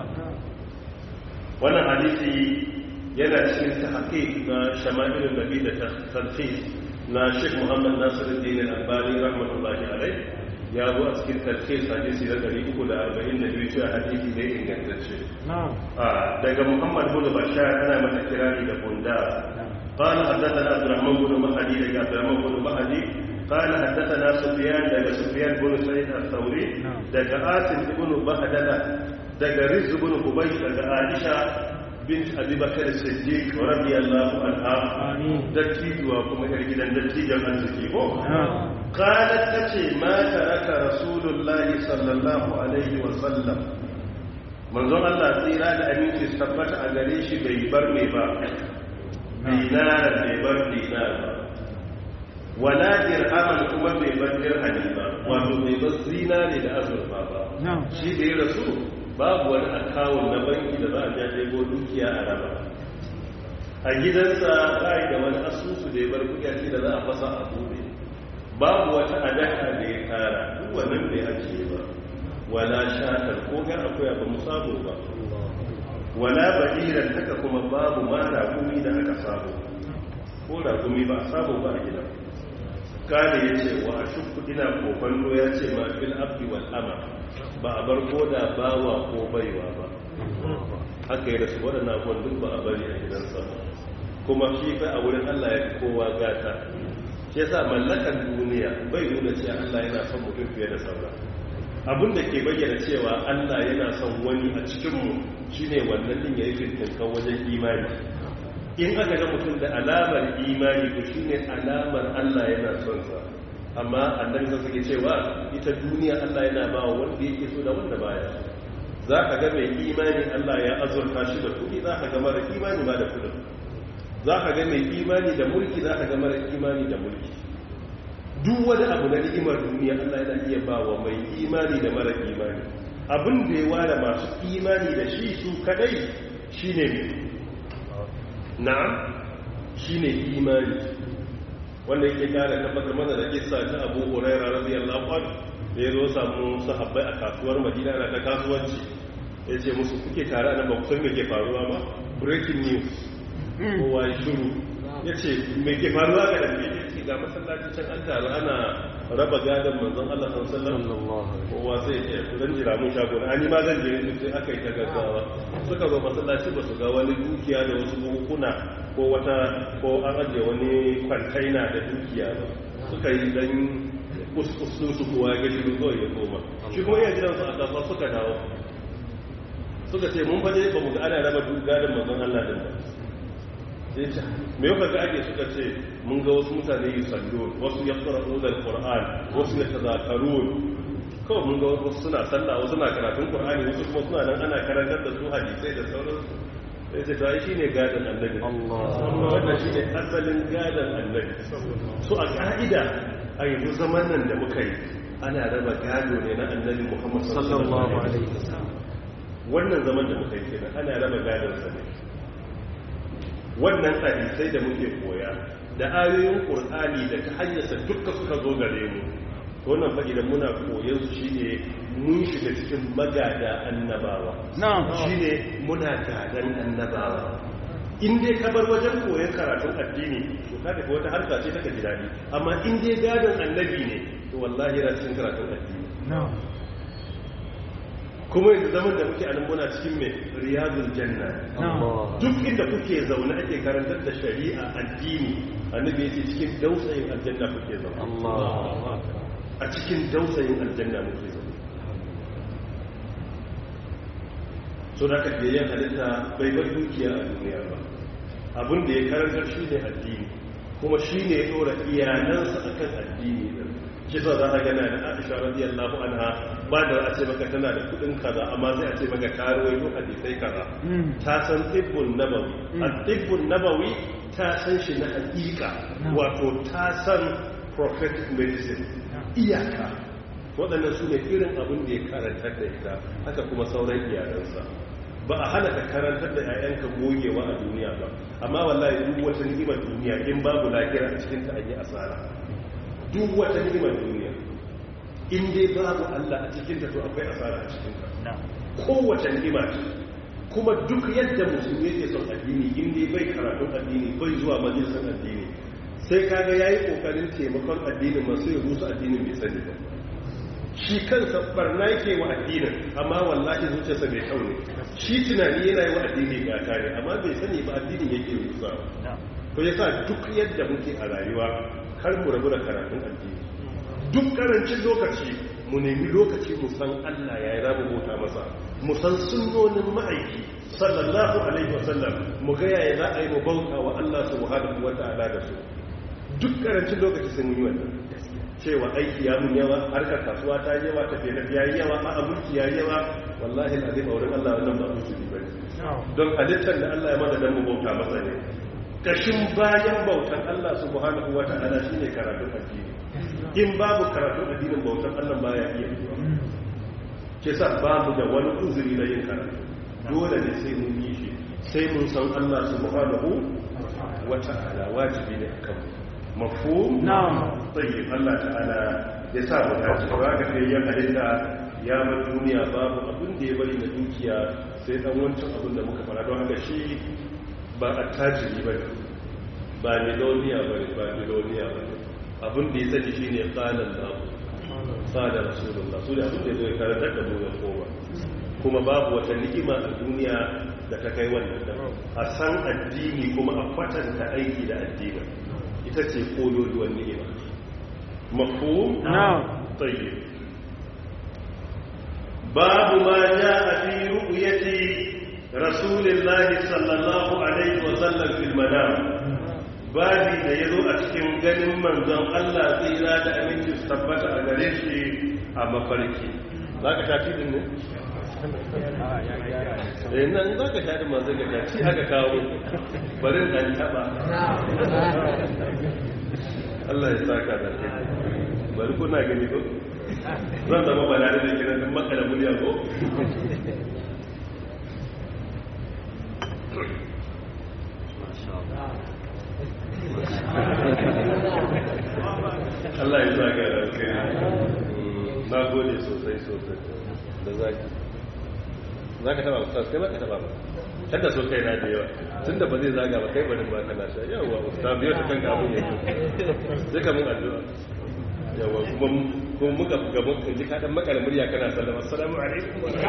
wannan hadisi yana cikin tahqiq na shama'ilun nabi da tarhis na Sheikh Muhammad Nasiruddin Al-Albani rahmatullahi alayh ya zo a cikin tarhis hadisi na 342 cewa hadisi ne ingantacce daga Muhammad bin Bashar ana mata kirari da bunda قال حدثنا عبد الرحمن بن مهدي لك عبد الرحمن بن مهدي قال حدثنا سفيان لك سفيان بن سعيد الثوري لك آسم بن بهدلة daga rizubun kubai daga aisha bint abubakar siddiq radiyallahu anha dattijuwa kuma yar gidan dattijan arziki ko qalat tace ma taraka rasulullahi sallallahu alaihi wa sallam manzon Allah tsira da aminci tabbata a gare shi bai bar me ba dinar bai bar dinar ba wala dirhaman kuma bai bar dirhami ba wato bai bar zinare da azurfa ba shi da ya rasu babu wani akawun na banki da za a ja ɗebo dukiya a raba a gidansa ba da wani asusu da ya bar kuɗi da za a fasa a buɗe babu wata adaka da ya tara duk wannan bai ajiye ba wala shatar ko ga akwai abu mu samu ba wala badiran haka kuma babu ma ragumi da aka samu ko ragumi ba a samu ba a gidan kane ya ce wa a shukku ina kokon ya ce ma fil abdi wal ama ba a bar ko da bawa ko baiwa ba haka yi rasu waɗanda abuwan duk ba a bari a gidansa ba kuma shi fa a wurin allah ya kowa gata shi yasa mallakan duniya bai nuna cewa allah yana son mutum fiye da saura abin da ke bayyana cewa allah yana son wani a cikinmu shine wannan din ya yi fintinkan wajen imani in aka ga mutum da alamar imani to shine alamar allah yana son sa amma annabi sun suke cewa ita duniya Allah yana ba wa wanda yake so da wanda baya za ka ga mai imani Allah ya azurta shi da kuɗi za ka ga mara imani ma da kuɗin za ka ga mai imani da mulki za ka ga mara imani da mulki duk wani abu na ni'imar duniya Allah yana iya ba wa mai imani da mara imani abin da ya ware masu imani da shi su kadai shine ne na'am shine imani wanda yake kare tabbatar mana da kissa ta Abu Hurairah radiyallahu anhu da ya zo samu sahabbai a kasuwar Madina na ta kasuwanci ya ce musu kuke tare nan ba ku san me ke faruwa ba breaking news kowa ya shiru ya ce me ke faruwa ga da ya ce ga masallaci can an taru ana raba gadon manzon Allah sallallahu alaihi kowa sai ya ce dan jira mun shago ani ma zan je sai aka yi ta gaggawa suka zo masallaci ba su ga wani dukiya da wasu buhuna ko wata ko an ajiye wani kwantaina da dukiya ba suka yi dan kuskusun su kowa ya gaji kawai ya koma shi kuma iya gidansu a kasuwa suka dawo suka ce mun faje ba mu ga ana raba gadon manzon Allah din ba sai ce me yau ga ake suka ce mun ga wasu mutane yi sallo wasu ya fara uzar qur'an wasu ya tazakarun kawai mun ga wasu suna sallah wasu na karatun qur'ani wasu kuma suna nan ana karantar da su hadisai da sauransu sai ce ta shi ne gadon annabi wannan shi ne asalin gadon annabi so a ka'ida a yanzu zaman nan da muka yi ana raba gado ne na annabi muhammad sallallahu alaihi wasallam wannan zaman da muka yi kenan ana raba gadon sa ne wannan hadisai da muke koya da ayoyin qur'ani da ta hanyarsa dukkan suka zo gare mu to wannan fa idan muna koyon su shine mun shiga cikin magada annabawa shine muna gadan annabawa in dai ka bar wajen koyon karatun addini to ka tafi wata harka ce take ji daɗi amma in dai gadon annabi ne to wallahi yana cikin karatun addini kuma yanzu zaman da muke anan muna cikin mai riyadul janna duk inda kuke zaune ake karantar da shari'a addini annabi yace cikin dausayin aljanna kuke zaune a cikin dausayin aljanna muke zaune so da ka biyayen halitta bai bar dukiya a duniya ba abin da ya karantar shi ne addini kuma shi ne ya ɗora iyalansa a kan addini ɗin shi sa za a gana da aisha radiyallahu anha ba da a ce maka tana da kuɗin kaza amma sai a ce maka karuwai ko hadisai kaza ta san tibbun nabawi a tibbun nabawi ta san shi na hakika wato ta san prophetic medicine iyaka waɗannan su ne irin abin da ya karantar da ita haka kuma sauran iyalansa ba a hana ka karantar da 'ya'yanka gogewa a duniya ba amma wallahi duk wata ni'imar duniya in babu lahira a cikin ta an yi asara duk wata ni'imar duniya in dai babu Allah a cikin ta to akwai asara a cikin ta kowace ni'ima ce kuma duk yadda musulmi yake son addini in dai bai karatun addini bai zuwa majalisar addini sai kaga yayi kokarin taimakon addinin masu ya rusa addinin bai sani ba shi kansa barna yake wa addinin amma wallahi zuciyarsa bai kyau ne shi tunani yana yi wa addini gata ne amma bai sani ba addinin yake rusa to yasa duk yadda muke a rayuwa kar mu rabu da karatun addini duk karancin lokaci mu nemi lokaci mu san Allah ya yi rabu bauta masa mu san sunnonin ma'aiki sallallahu alaihi wasallam mu ga yaya za a yi mu bauta wa Allah subhanahu wa ta'ala da su duk karancin lokaci sai mun yi wannan cewa aiki ya mun yawa harkar kasuwa ta yi yawa tafiye da ya yi yawa a abinci ya yi yawa wallahi alazim a wurin Allah wannan ba musulmi ba ne don halittar da Allah ya mana dan mu bauta masa ne kashin bayan bautan Allah subhanahu wa ta'ala shine karatun addini in babu karatun addinin bautan Allah baya iya yiwa ke sa babu da wani uzuri na yin karatu dole ne sai mun yi shi sai mun san Allah subhanahu wa ta'ala wajibi ne akan mafhum na'am tayyib Allah ta'ala ya sa mu dace ba ga kai ya halitta ya ma duniya babu abin da ya bari na dukiya sai dan wancan abin da muka fara don haka shi ba attajiri bane ba miloniya bane ba miloniya bane abin da ya sani shine qalan lahu qala rasulullah su da abin da zai karantar da mu ya koma kuma babu wata ni'ima a duniya da ta kai wannan da a san addini kuma a kwatanta aiki da addini ita ce kololuwan ni'ima mafhum na'am tayyib babu ma jaa fi ru'yati rasulillahi sallallahu alaihi wa sallam fil manam babi da yazo a cikin ganin manzon Allah tsira da aminci su tabbata a gare shi a mafarki zaka tafi din ne eh nan zaka tafi manzon ga ci aka kawo barin dan taba Allah ya saka da kai bari kuna gani ko zan zama balare da kiran din makala murya ko Allah ya saka da kai na gode sosai sosai da zaki zaka taba ustaz kai ba ka taba ba kada so kai na da yawa tunda ba zai zaga ba kai barin ba kana sha yawa ustaz biyo ta kanka abun yake sai ka mun addu'a yawa kuma kuma muka gaban kan ji kadan makala murya kana sallama assalamu alaikum wa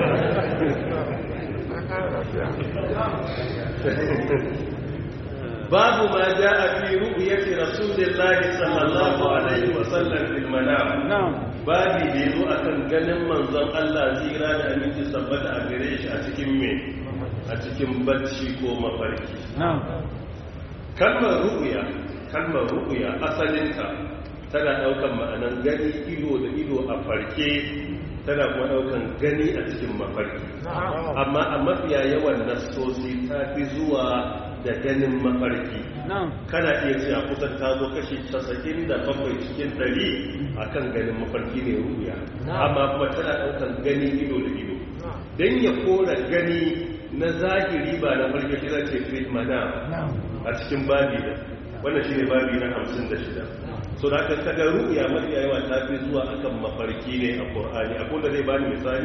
babu ma jaa fi ru'yati rasulillahi sallallahu alaihi wa sallam fil manam na'am babi da yazo akan ganin manzon Allah zira da aminci sabbata a gare shi a cikin me a cikin bacci ko mafarki na'am kalmar ru'ya kalmar ru'ya asalinta tana daukan ma'anan gani ido da ido a farke tana kuma daukan gani a cikin mafarki amma a mafiya yawan nassosi ta fi zuwa da ganin mafarki na'am kana iya cewa kusan ta zo kashi 97 cikin 100 akan ganin mafarki ne ru'ya amma kuma tana daukan gani ido da ido dan ya kora gani na zahiri ba na farke shi zai ce fit madam a cikin babi da wannan shine babi na 56 so da aka kaga ru'ya mafi yawa ta fi zuwa akan mafarki ne a Qur'ani akwai da zai bani misali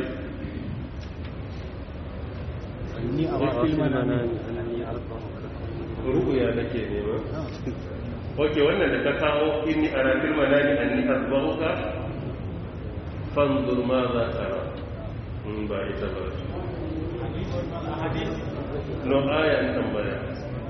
ni a wakil manami ru'ya nake nema okay wannan da ka kawo inni ara fil manami anni azbahuka fanzur ma za tara in ba ita ba no aya in tambaya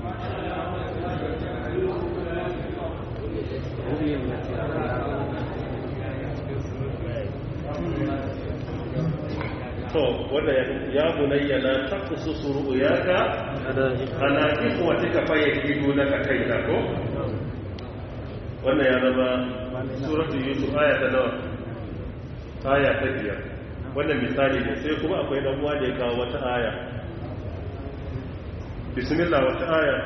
to wanda ya bunayya la taqsusu ru'yaka ala ikhwatika fayakidu laka kaida ko wannan ya zama suratul yusuf aya ta nawa aya ta biyar wannan misali ne sai kuma akwai dan uwa da ya kawo wata aya bismillah wata aya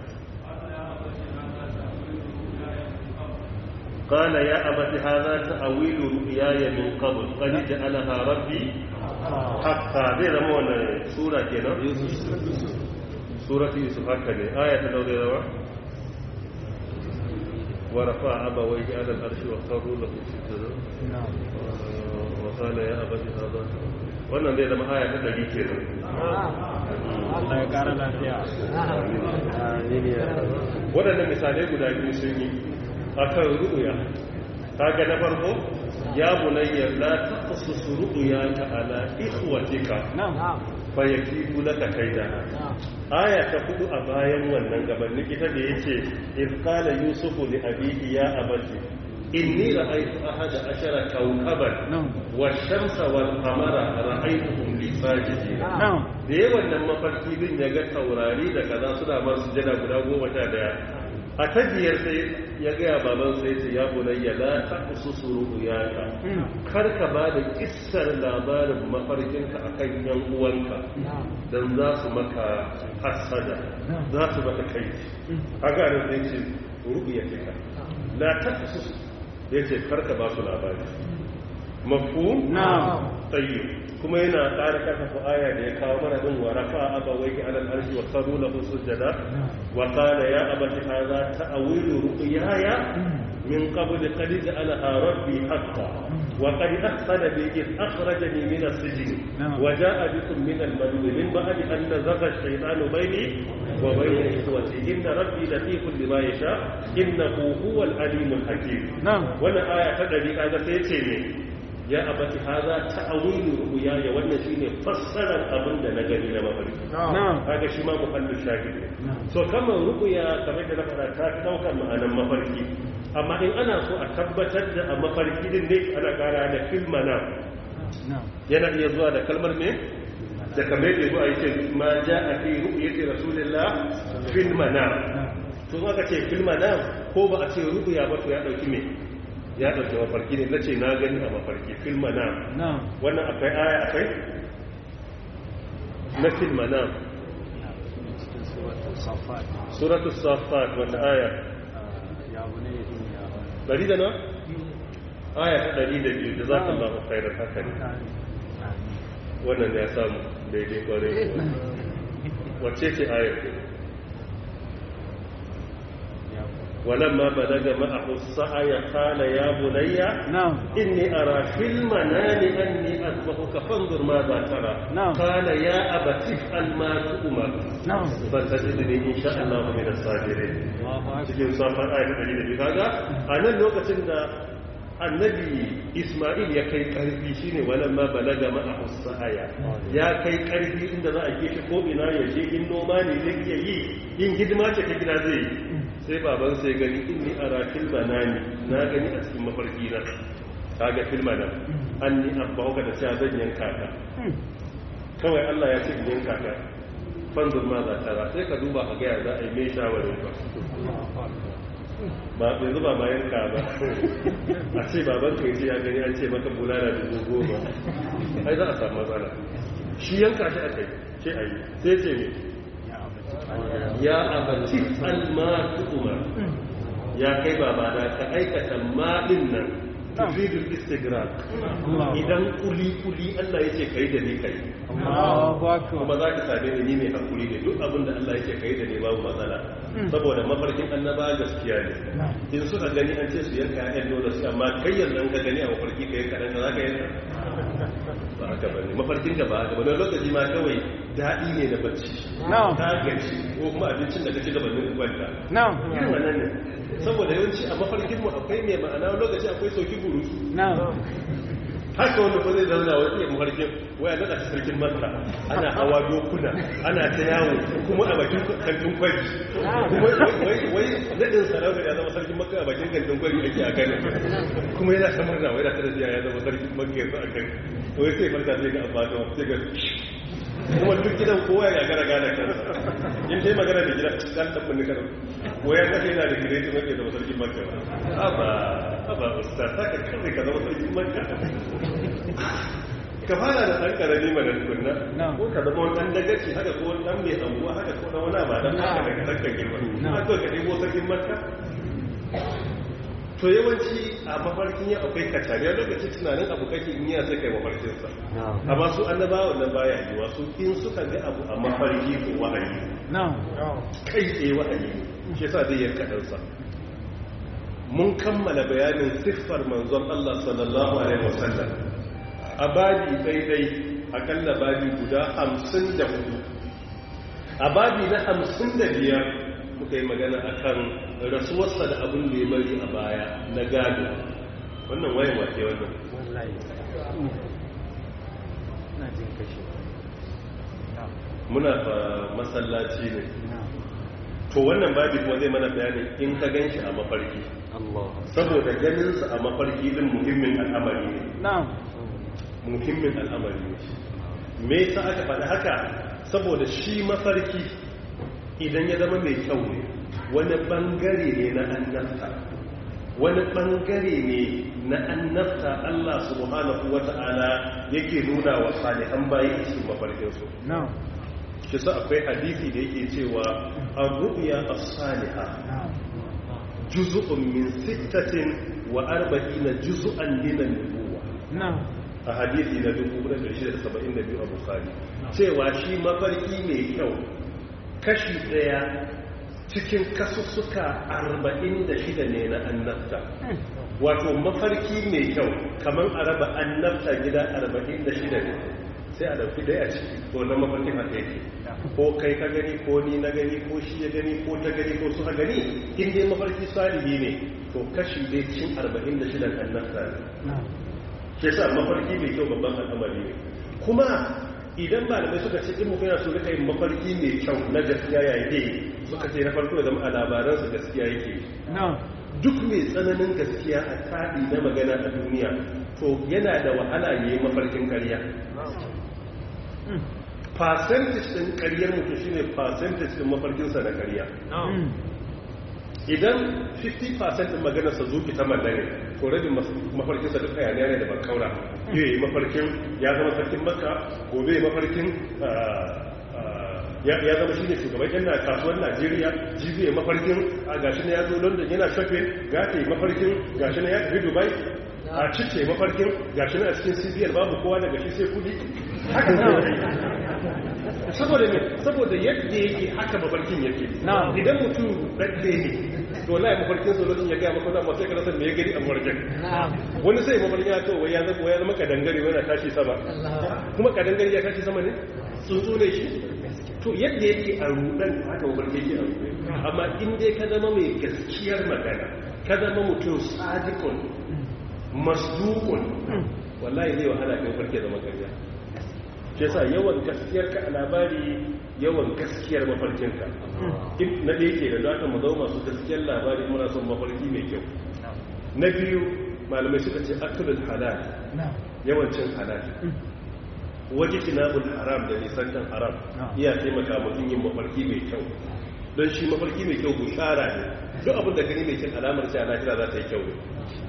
قال يا أبت هذا تأويل رؤياي من قبل قد جعلها ربي حقا زي زما wannan sura kenan surati yusuf haka ne aya ta daure rawa wa rafa abawayhi ala al-arsh wa qarru lahu sujada wa qala ya abati hadha wannan zai zama aya ta 100 kenan Allah ya kara lafiya waɗannan misalai guda biyu sun yi akan ru'ya kaga na farko ya bunayya la taqsus ru'yaka ala ikhwatika na'am fa yakibu laka kaida aya ta hudu a bayan wannan gabanin ita da yace iz qala yusufu li abihi ya abati inni ra'aytu ahada ashara kawkaban Na'am. wash-shamsa wal-qamara ra'aytuhum li sajidin Na'am. da yawan nan mafarki din ya ga taurari da kaza suna masu jada guda goma sha daya a ta biyar sai ya gaya baban sai ce ya bunayya la taqsusu ru'yaka kar ka ba da kissar labarin mafarkinka akan yan uwanka dan za su maka hasada za su maka kai a garin sai ce ru'yatika la taqsusu yace kar ka ba su labari mafhum Na'am. tayyib kuma yana ƙara karfafa aya da ya kawo mana din wa rafa abawayhi ala al-arshi wa qalu lahu sujada wa qala ya abati hadha ta'wilu ru'yaya min qabl qad ja'alaha rabbi haqqan wa qad ahsana bi id akhrajani min as-sijn wa ja'a bikum min al-madin min ba'di an nazagha ash-shaytanu bayni wa bayna ikhwati inna rabbi latifun lima yasha innahu huwal alimul hakim Na'am. wannan aya ta dari kaga sai ce ne ya abati haza ta'awilu ru'ya wannan shine fassarar abin da na gani na mafarki Na'am. kaga shi ma muhallin shahid ne so kamar ru'ya kamar da na faɗa ta fi ɗaukar ma'anar mafarki amma in ana so a tabbatar da a mafarki din ne ana ƙara da filmana Na'am. yana iya zuwa da kalmar ne da kamar yadda zuwa yake ma ja a fi ru'yati rasulillah fil manam to aka ce fil manam ko ba a ce ru'ya ba to ya dauki me ya dauki mafarki ne nace na gani a mafarki fil manam Na'am. wannan akwai aya akwai na fil manam Cikin suratul Safat. suratul safat wata aya Ya bunayya inni ara. dari da na aya ta dari da biyu da za ka Allah khairar haka ne wannan ya samu daidai kwarai wacce ce ayar ke ولما بلغ معه السعي قال يا بني Na'am. إني أرى في المنام أني أذبحك فانظر ماذا ترى نعم. قال يا أبت افعل ما تؤمر نعم. فتجدني إن شاء الله من الصابرين Allahu akbar. cikin safar ayat ɗari da biyu kaga a nan lokacin da annabi Ismail ya kai karfi shine walan ma balaga ma sa'aya ya kai karfi inda za a ke shi ko ina ya je in noma ne zai iya yi in hidima ce ta gida zai yi sai baban sai gani inni ara fil manami na gani a cikin mafarki na kaga fil manam anni abbauka da cewa zan yanka ka kawai Allah ya ce in yanka ka fanzur ma za ta sai ka duba a gaya za a yi mai shawarin ba ba bai zuba ma yanka ba a ce baban ka yace ya gani an ce maka bulala dubu goma ai za a samu matsala shi yanka shi aka yi ce a yi sai ce ne ya abati alma umar ya kai babana ka aikata maɗin nan tufidul istigrak idan kuli-kuli Allah yake kai da ni kai Allahu akbar. kuma za ka same ni ni mai hakuri ne duk abin da Allah yake kai da ni babu matsala saboda mafarkin annaba gaskiya ne in suka gani an ce su yanka ƴaƴan dole su amma kai yanzu an ka gani a mafarki kai kaɗan ka za ka yanka ba haka bane mafarkin da ba haka ba don lokaci ma kawai daɗi ne da bacci Na'am. ta gaci ko kuma abincin da ka ci gabanin kwanta Na'am. irin wannan ne saboda yawanci a mafarkin mu akwai mai ma'ana wani lokaci akwai sauki guru Na'am. haka wanda ko zai zauna wani iya mafarkin waya daga sarkin masa ana hawa dokuna ana ta yawo kuma a bakin kantin kwari kuma wai wai nadin sarauta ya zama sarkin makka a bakin kantin kwari ake a kan kuma yana ta murna wai da ta da ya zama sarkin makka yanzu a kan wai sai farka sai ga abba da sai ga kuma duk gidan kowa ya gagara gane kansa in dai magana da gidan dan dan mun kana waya ta yana da gidan kuma ke zama sarkin makka aba aba ustaz haka kai ka zama sarkin makka ka fara da ɗan ƙarami mana tukunna ko ka zama wani ɗan dagaci haka ko wani ɗan mai anguwa haka ko ɗan wani ba dan haka daga ɗan girma na kawai ka ɗebo sarkin makka to yawanci a mafarkin ya akwai kacariya lokaci tunanin abu kake in yana sai kai mafarkinsa amma su annabawa wannan baya yi wasu in suka ga abu a mafarki ko wahayi kai tsaye wahayi shi yasa zai yanka ɗansa mun kammala bayanin siffar manzon Allah sallallahu alaihi wasallam a babi daidai akalla babi guda hamsin da hudu a babi na hamsin da biyar muka yi magana a kan rasuwarsa da abin da ya bari a baya na gado wannan wayan wake wannan muna fa masallaci ne to wannan babi kuma zai mana bayanin in ka gan shi a mafarki Allah saboda ganinsa a mafarki din muhimmin al'amari ne na'am muhimmin al'amari ne me yasa aka faɗi haka saboda shi mafarki idan ya zama mai kyau ne wani bangare ne na annabta wani bangare ne na annabta Allah subhanahu wata'ala yake nuna wa salihan bayi a cikin mafarkinsu na'am shi sa akwai hadisi da yake cewa ar-ru'ya as-salihah na'am juz'un min sittatin wa arba'ina juz'an min an-nubuwah na'am a hadisi na 1672 a Bukhari cewa shi mafarki mai kyau kashi daya cikin kasussuka 46 ne na annabta wato mafarki mai kyau kamar a raba annabta gida 46 ne sai a dauki daya a ciki to na mafarkin haka yake ko kai ka gani ko ni na gani ko shi ya gani ko ta gani ko suka gani in dai mafarki salihi ne to kashi dai cikin 46 annabta ne na'am ke sa mafarki mai kyau babban al'amari ne kuma idan malamai suka ce in mutum yana so rika yin mafarki mai kyau na gaskiya ya yi suka ce na farko ya zama a labaransa gaskiya yake na'am duk mai tsananin gaskiya a taɗi na magana a duniya to yana da wahala ya yi mafarkin ƙarya percentage ɗin ƙaryar mutum shine percentage ɗin mafarkinsa na ƙarya Mm. idan 50% din maganarsa zuki ta mallare to rabin mafarkinsa duk hayaniya ne da bakaura yi yi mafarkin ya zama sarkin makka gobe yi mafarkin ah, ah, ya ya zama shi ne shugaban yan na kasuwar najeriya jibi ya mafarkin a gashi na ya zo london yana shafe gata yi mafarkin gashi na ya tafi dubai a cice mafarkin gashi na a cikin cbn babu kowa daga shi sai kudi haka ne saboda me saboda yadda yake haka mafarkin yake Na'am. idan mutum ɗaɗɗe ne to wallahi mafarkin sa lokacin ya ga maka da sai ka rasa me ya gari a mafarkin wani sai mafarkin ya to wai ya zama ya zama kadangare wai yana tashi sama kuma kadangare ya tashi sama ne tsuntsu ne shi to yadda yake a rudan haka mafarkin yake a rudan amma in dai ka zama mai gaskiyar magana ka zama mutum sadiqun masduqun wallahi zai wahala kai farke zama ƙarya shi yasa yawan gaskiyar ka a labari yawan gaskiyar mafarkinka in na da yake da zaka mu zama masu gaskiyar labari muna son mafarki mai kyau na biyu malamai suka ce akulul halal na'am yawan cin halal waje kinabul haram da nisantan haram Na'am. iya taimaka mutum yin mafarki mai kyau don shi mafarki mai kyau bushara ne duk abin da gani mai cin alamar sai a lahira za ta yi kyau ne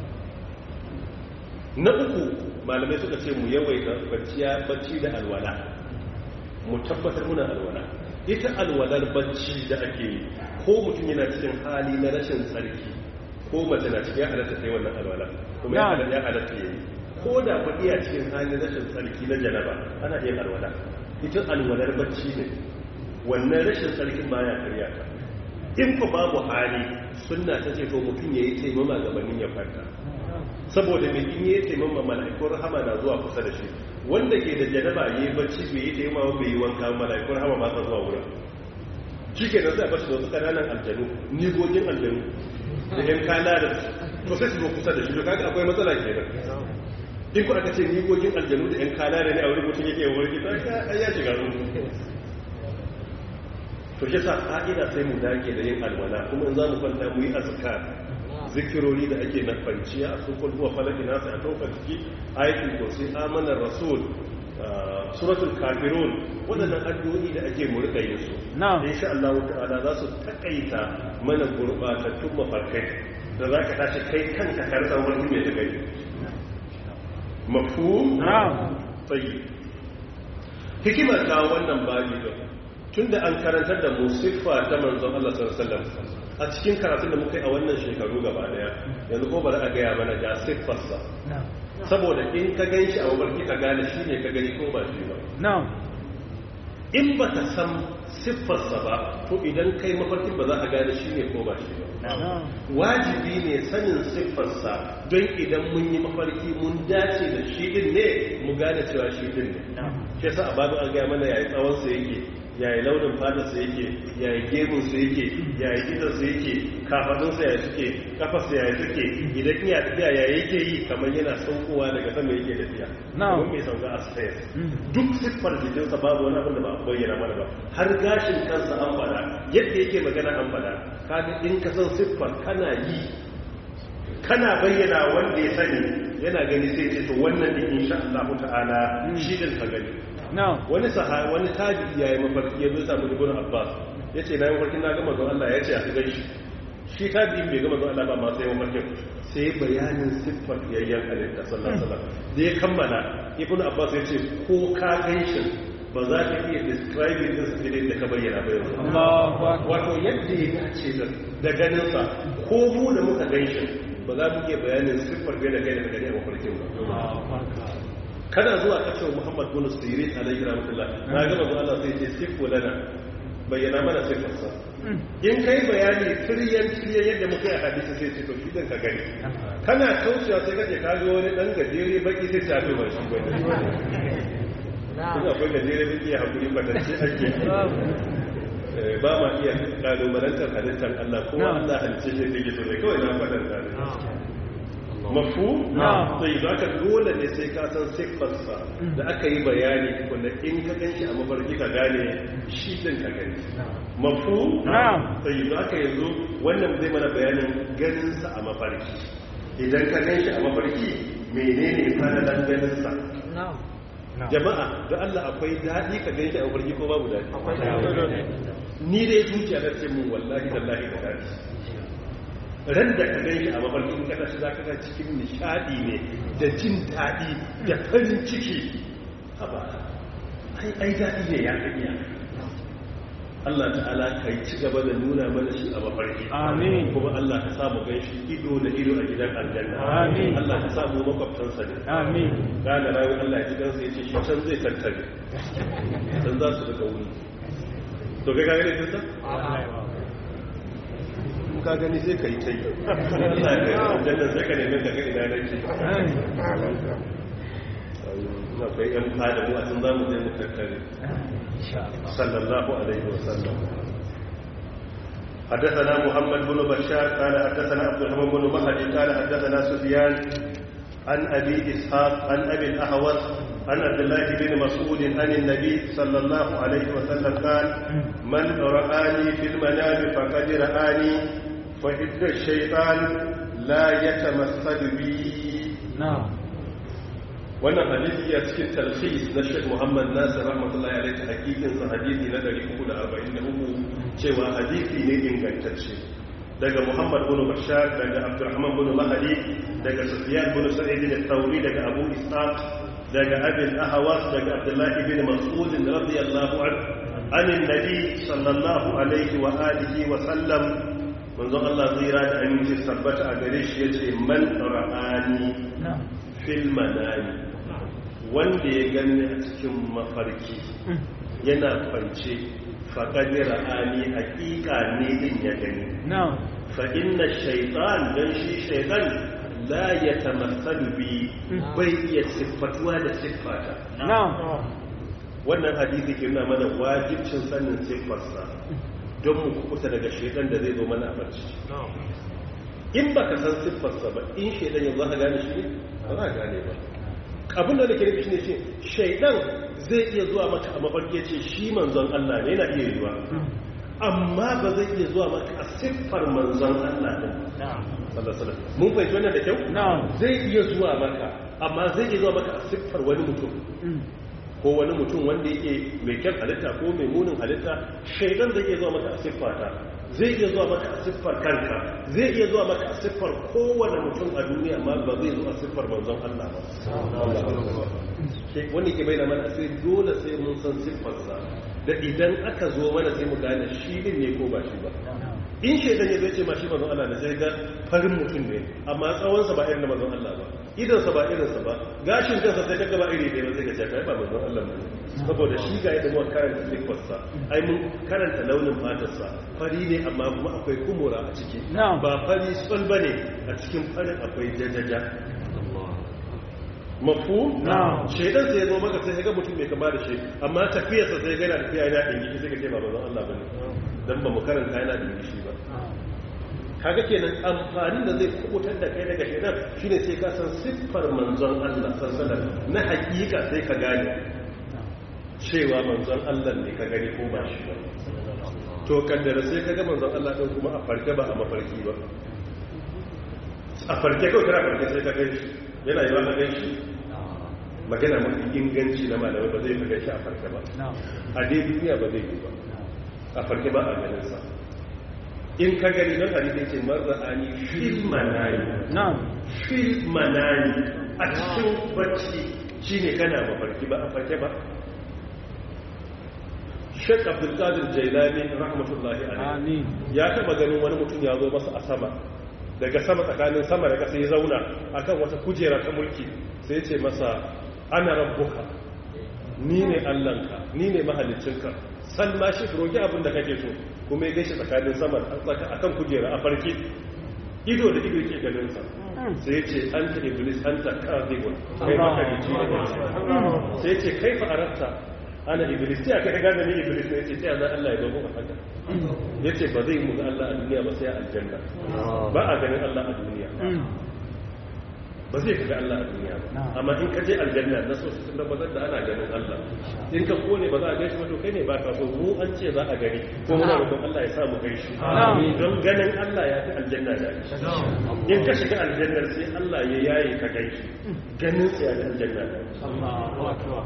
na uku malamai suka ce mu yawaita bacciya bacci da alwala mu tabbatar muna alwala ita alwalar bacci da ake yi ko mutum yana cikin hali na rashin tsarki ko mace na cikin ya halatta ta yi wannan alwala kuma ya Na'am. halatta ya halatta ya yi ko da kuɗi a cikin hali na rashin tsarki na janaba ana yin alwala ita alwalar bacci ne wannan rashin tsarkin baya karya ta in ku babu hali sunna ta ce to mutum ya yi taimama gabanin ya kwanta saboda mai in yi taimama mala'ikun rahama na zuwa kusa da shi wanda ke da janaba ya yi bacci bai yi taimama bai yi wanka mala'ikun rahama ba sa zuwa wurin shi ke nan sai a bashi da wasu ƙananan aljanu nigogin aljanu da yan kana da su to sai su zo kusa da shi to kaga akwai matsala kenan in ku aka ce nigogin aljanu da yan kana da ne a wurin mutum yake wurin kita ya shiga ruwa to shi sa ƙa'ida sai mu dage da yin alwala kuma in za mu kwanta mu yi azkar zikirori da ake na kwanciya a sukul huwa falaki na sai a ɗaukar ciki ayatul kursi amanar rasul ah, suratul kafirun waɗannan addu'o'i da ake mu rika yin su Na'am. insha Allah ta'ala za su takaita mana gurbatattun mafarkai da za ka tashi kai kanka ka rasa wani mai da gari mafhum Na'am. tayyib hikimar kawo wannan babi da tunda an karantar da mu siffa ta manzon Allah sallallahu alaihi wasallam a cikin karatun da muka yi a wannan shekaru gaba daya yanzu ko bari a gaya mana ga siffarsa na'am saboda in ka gan shi a mabarki ka gane shi ne ka gani ko ba shi ba na'am in ba ka san siffarsa ba to idan kai mafarkin ba za a gane shi ne ko ba shi ba na'am wajibi ne sanin siffarsa don idan mun yi mafarki mun dace da shi din ne mu gane cewa shi din ne shi yasa a babu an gaya mana yayi tsawonsa yake yayi launin fatarsa yake yayi gemunsa yake yayi gidansa yake kafadunsa yayi suke kafarsa yayi suke idan iya tafiya yayi yake yi kamar yana saukowa daga sama yake tafiya Na'am. kamar mai sauka a stairs Mm. duk siffar jikinsa babu wani abin da ba a bayyana mana ba har gashin kansa an fada yadda yake magana an fada kaga in ka san siffar kana yi kana bayyana wanda ya sani yana gani sai ce to wannan din insha Allah ta'ala shi din ka gani na'am wani sahabi wani tabi'i yayi mafarki ya zo samu ibn Abbas yace na yi mafarkin na ga manzon Allah yace a gan shi shi tabi'in bai ga manzon Allah ba ma sai mafarkin sai bayanin siffar yayyan halitta sallallahu alaihi wasallam da ya kammala ibn Abbas yace ko ka gan shi ba za ka iya describing din spirit da ka bayyana ba yanzu Allahu akbar wato yadda ya dace da da ganinsa ko mu da muka gan shi ba za mu iya bayanin siffar bai da kai da gani a mafarkin ba Allahu akbar kana zuwa ka cewa muhammad bin sirin alayhi rahmatullah na ga manzo Allah sai ce siffu lana bayyana mana siffarsa in kai bayani firyan firyan yadda muka yi hadisi sai ce to shi din ka gani kana kaucewa sai kaje ka ga wani dan gajere baki sai ta fi mai shi bane kuma akwai gajere baki ya hakuri kwatance ake Eh, ba ma iya kalubalantar halittar Allah kuma Na'am. Allah halice shi take so ne kawai na faɗin da mafu Na'am. sai za ka dole ne sai ka san siffarsa da aka yi bayani wanda in ka gan shi a mafarki ka gane shi din ka gani mafu Na'am. sai za ka yanzu wannan zai mana bayanin ganinsa a mafarki idan ka gan shi a mafarki menene fadalan ganinsa jama'a da Allah akwai daɗi ka gan shi a mafarki ko babu daɗi ni dai zuciya na ce mun wallahi tallahi da daɗi ran da ka gan shi a mafarkin kada shi za ka ga cikin nishadi ne da jin daɗi da farin ciki haba ai ai daɗi ne ya kanya Allah ta'ala ka yi ci gaba da nuna mana shi a mafarki Amin. kuma Allah ka samu gan shi ido da ido a gidan aljanna Amin. Allah ka samu makwabtansa ne amin gane rayu Allah ya ji kansa ya ce shi can zai tattare can za su daga wuni to kai ka gani kinsa? in ka gani sai ka yi ta yi Allah ya kai aljanna sai ka nemi ka ga ina nake ina kai yan fada mu a sun zamu je mu tattare sallallahu alaihi wasallam حدثنا محمد بن بشار قال حدثنا عبد الرحمن بن مهدي قال حدثنا سفيان عن ابي اسحاق عن ابي الاهوس عن عبد الله بن مسعود عن النبي صلى الله عليه وسلم قال من رآني في المنام فقد رآني فإن الشيطان لا يتمثل بي na'am wannan hadisi ya cikin talhis na Sheikh Muhammad Nasir rahmatullahi alaihi hakikin sa hadisi na 343 cewa hadisi ne ingantacce daga Muhammad bin Bashar daga Abdurrahman bin Mahdi daga Sufyan bin Sa'id al-Thawri daga Abu Ishaq daga Abi al-Ahwas daga Abdullah ibn Mas'ud radiyallahu anhu an annabi sallallahu alaihi wa alihi wa sallam manzon Allah zira da aminci tabbata a gare shi yace man ra'ani na'am fil manami wanda ya gani a cikin mafarki yana kwance faƙadir ra'ani haƙiƙa ne din ya gani na'am fa inna shaitan dan shi shaitan la ya tamassalu bi bai iya siffatuwa da siffata na'am wannan hadisi ke nuna mana wajibcin sanin siffarsa don mu kukuta daga shaitan da zai zo mana a barci in ba ka san siffarsa ba in shaidan yanzu za ka gane shi ne ba za ka gane ba abin da nake nufi shine ce shaidan zai iya zuwa maka a mafarki ya ce shi manzon Allah ne yana iya yiwa amma ba zai iya zuwa maka a siffar manzon Allah din sallallahu alaihi wasallam mun fahimci wannan da kyau Na'am. zai iya zuwa maka amma zai iya zuwa maka a siffar wani mutum ko wani mutum wanda yake mai kyan halitta ko mai munin halitta shaidan zai iya zuwa maka a siffata zai iya zuwa maka a siffar kanka zai iya zuwa maka a siffar kowane mutum a duniya amma ba zai zo a siffar manzon Allah ba Ke- wani ke bai da mana sai dole sai mun san siffarsa da idan aka zo mana sai mu gane shi din ne ko ba shi ba in shaidan ya zai ce ma shi manzon Allah ne sai ga farin mutum ne amma tsawonsa ba irin na manzon Allah ba idansa ba irinsa ba gashin kansa sai kaga ba iri ɗaya ba sai ka ce kai ba manzon Allah ba saboda shi ga yadda muka karanta sifarsa ai mun karanta launin fatarsa fari ne amma kuma akwai kumura a ciki Na'am. ba fari sol bane a cikin farin akwai jajaja mafu Na'am. shaidan sai ya zo maka sai ga mutum mai kama da shi amma tafiyarsa sai ga yana tafiya yana dingishi sai ka ce ba manzon Allah bane dan ba mu karanta yana dingishi ba kaga kenan amfani da zai kubutar da kai daga shaidan shine sai ka san siffar manzon Allah sallallahu alaihi wasallam na hakika sai ka gane cewa manzon Allah ne ka gani ko ba shi ba to kaddara sai ka ga manzon Allah din kuma a farke ba a mafarki ba a farke kawai kana farke sai ka gan shi yana yi ba ka gan shi magana mafi inganci na malamai ba zai fi gan shi a farke ba na'am a dai duniya ba zai yi ba a farke ba a ganin sa in ka gani don hadisi ce marra'ani fil manani na'am fil manani a cikin bacci shine kana mafarki ba a farke ba Sheikh Abdul Qadir Jailani rahmatullahi alaihi amin ya taba ganin wani mutum ya zo masa a sama daga sama tsakanin sama da ƙasa ya zauna akan wata kujera ta mulki sai ya ce masa ana rabbuka ni ne allanka ni ne mahalicinka san ma shi roki abin da kake so kuma ya gaishe tsakanin sama da tsaka akan kujera a farke ido da ido yake ganin sa sai ya ce anta iblis anta kadhibun kai mahalici ne sai ya ce kaifa aratta ana iblis sai aka gane ni iblis ne sai sai Allah Allah ya dogo haka yace ba zai mu ga Allah a duniya ba sai a aljanna ba a ganin Allah a duniya ba zai ga Allah a duniya ba amma in ka je aljanna na so sun tabbatar da ana ganin Allah in ka kone ba za a gaishe ba to kai ne ba ka so mu an ce za a gani ko muna roƙon Allah ya sa mu gaishe don ganin Allah ya fi aljanna da in ka shiga aljannar sai Allah ya yaye ka gaishe ganin sai a aljanna da Allahu akbar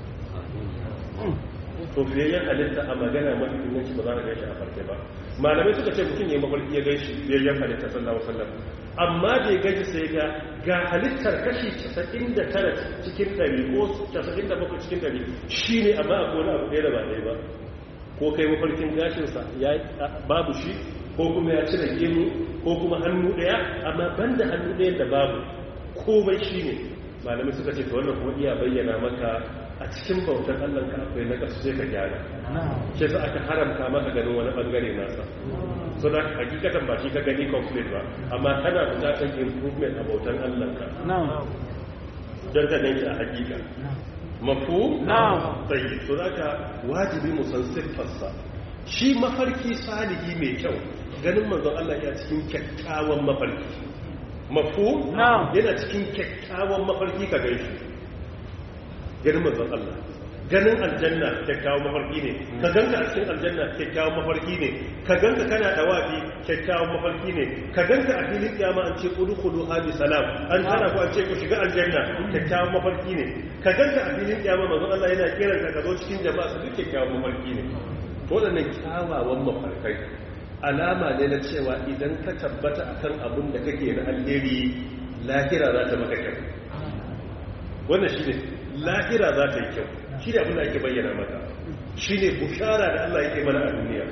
to biyayyen halitta a magana mafi inganci ba za a gaishe a farke ba malamai suka ce mutum ya mafarki ya gaishe biyayyen halitta sallallahu alaihi wasallam amma da ya gaji sai ga ga halittar kashi 99 cikin 100 ko 97 cikin 100 shine amma akwai wani abu ɗaya da ba ɗaya ba ko kai mafarkin gashinsa ya babu shi ko kuma ya cire gemu ko kuma hannu ɗaya amma banda hannu ɗaya da babu komai shine malamai suka ce to wannan kuma iya bayyana maka a cikin bautar Allah ka akwai na kasu sai ka gyara shi sa aka haramta maka ganin wani bangare nasa so da hakikatan ba shi ka gani complete ba amma kana bukatar improvement a bautar Allah ka na'am don ka ganki a hakika mafu Na'am. tsayi so da ka wajibi mu san siffarsa shi mafarki salihi mai kyau ganin manzon Allah ya cikin kyakkyawan mafarki mafu Na'am. yana cikin kyakkyawan mafarki ka gaishe ganin manzon Allah ganin aljanna kyakkyawan mafarki ne ka ganka a cikin aljanna kyakkyawan mafarki ne ka ganka kana dawafi kyakkyawan mafarki ne ka ganka a filin kiyama an ce udkhulu hadi salam an tana ku an ce ku shiga aljanna kyakkyawan mafarki ne ka ganka a filin kiyama manzon Allah yana kiran ka ka zo cikin jama'a su duk kyakkyawan mafarki ne to wadannan kyawawan mafarkai alama ne na cewa idan ka tabbata akan abin da kake na alheri lahira za ta maka kyau wannan shi ne lahira za ta yi kyau shi ne abin da ake bayyana maka shi ne bushara da Allah yake mana a duniya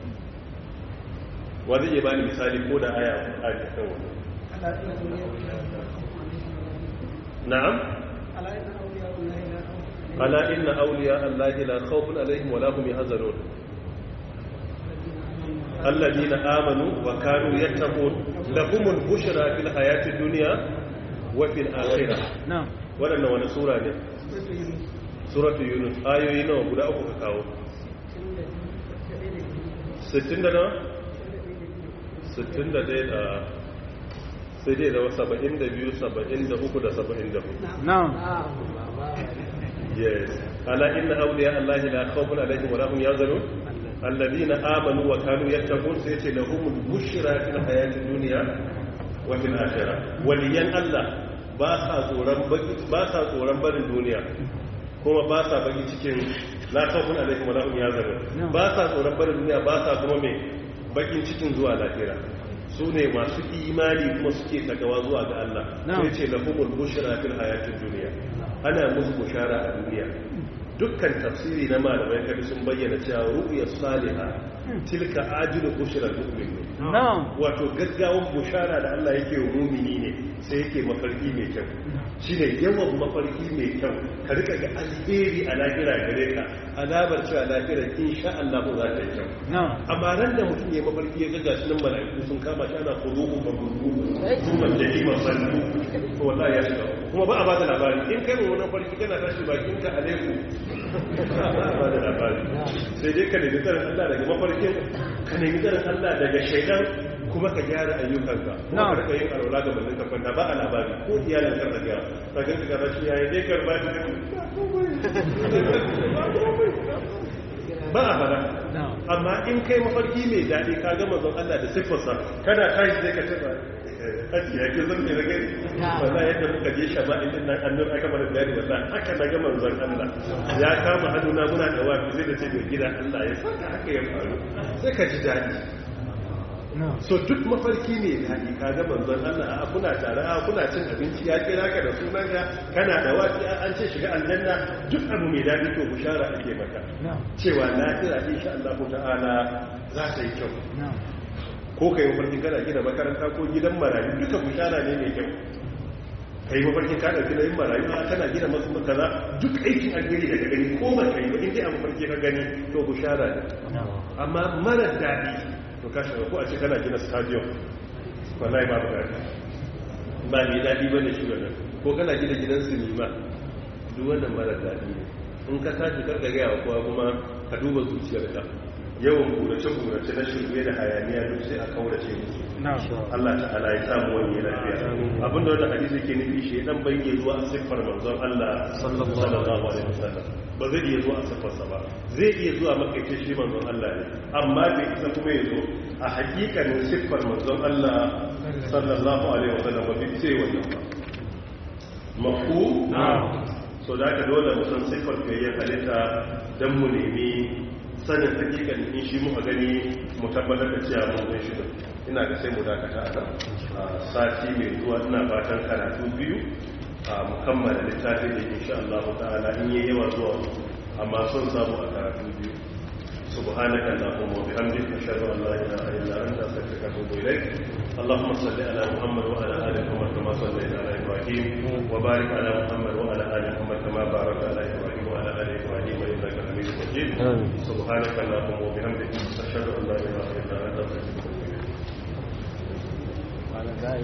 wa zai iya bani misali ko da aya a kan wannan na'am ala inna awliya allahi la khawfun alaihim wa la hum yahzanun alladhina amanu wa kanu yattaqun lahumul bushra fil hayatid dunya wa fil akhirah na'am waɗannan wani sura ne suratu yunus ayoyi nawa guda uku ka kawo 60 da nawa 61 da sai dai da 72 73 da 74 na'am yes ala inna awliya allahi la khawfun alaihim wa la hum yahzanun alladhina amanu wa kanu yattaqun sai ce lahumul bushra fil hayatid dunya wa fil akhirah waliyan allah ba sa tsoron baki ba sa tsoron barin duniya kuma ba sa baki cikin la khawfun alaihim wa la hum yahzanun ba sa tsoron barin duniya ba sa kuma me bakin cikin zuwa lahira su ne masu imani kuma suke takawa zuwa ga Allah sai ce lahumul bushra fil hayatid dunya ana musu bushara a duniya dukkan tafsiri na malamai kabi sun bayyana cewa ru'ya salihah tilka ajilu bushra mu'min na'am wato gaggawan bushara da Allah yake wa mumini ne sai yake mafarki mai kyau shine yawan mafarki mai kyau ka rika ga alheri a lahira gare ka alamar cewa lahira insha Allah za ta yi kyau na'am amma ran da mutum ya mafarki ya gaga shi nan mala'iku sun kama shi ana kuzuhu ba gudu kuma jahima sallu to wallahi ya shiga kuma ba a ba da labari in kai mu wani farki kana tashi bakin ka alaiku ba a ba da labari sai dai ka nemi tsarin Allah daga mafarkin ka nemi tsarin Allah daga shaidan kuma ka gyara ayyukanka kuma ka rika yin alwala ga bandin ka kwanta ba a labari ko iyalin ka raga ragan ka gaba shi yayi dai karba shi ba a fara amma in kai mafarki mai daɗi ka gama zon Allah da siffarsa kada tashi zai ka ce ba aji ya ke zan ne na gani wala yadda muka je shama'in din nan annur aka mana bayani wala haka na ga manzon Allah ya kama hannuna muna da wafi sai da ce mai gida Allah ya saka haka ya faru sai ka ji daɗi so duk mafarki ne daɗi ka ga manzon Allah a kuna tare a kuna cin abinci ya kira ka da sunan ka kana da wafi an ce shiga aljanna duk abu mai daɗi to bushara ake maka cewa lafiya insha Allah ta'ala za ta yi kyau ko ka yi mafarkin kana gina makaranta ko gidan marayu duka bushara ne mai kyau ka yi mafarkin ka ɗauki na yin marayu a kana gina masu kaza duk aikin alheri daga gani ko ba ka yi ba inda a mafarki ka gani to bushara ne amma mara daɗi to ka shiga ko a ce kana gina stadium wallahi babu daɗi ba mai daɗi ba ne shi wannan ko kana gina gidan sinima duk wannan mara daɗi ne in ka tashi karka gaya wa kowa kuma ka duba zuciyarka yawan burace-burace na shirme da hayaniya duk sai a kaurace musu Allah ta'ala ya samu wani lafiya abinda wanda hadisi ke nufi shi dan bai iya zuwa a siffar manzon Allah sallallahu alaihi wasallam ba zai iya zuwa a siffarsa ba zai iya zuwa makaice shi manzon Allah ne amma bai isa kuma ya zo a hakikanin siffar manzon Allah sallallahu alaihi wasallam ba bai ce wannan ba mafu so da ka dole mu san siffar fiyayyar halitta dan mu nemi sanin hakikan in shi muka gani mu tabbatar da cewa mun gan shi ina ga sai mu dakata a nan sati mai zuwa ina fatan karatu biyu a mukammala littafi da insha Allah ta'ala in yi yawa zuwa amma son samu a karatu biyu سبحانك اللهم وبحمدك اشهد ان لا اله الا انت استغفرك واتوب اليك اللهم صل على محمد وعلى ال محمد كما صليت على ابراهيم وبارك على محمد وعلى ال محمد كما باركت على ابراهيم وعلى ال ابراهيم انك حميد مجيد سبحانك اللهم وبحمدك اشهد ان لا اله الا انت استغفرك واتوب اليك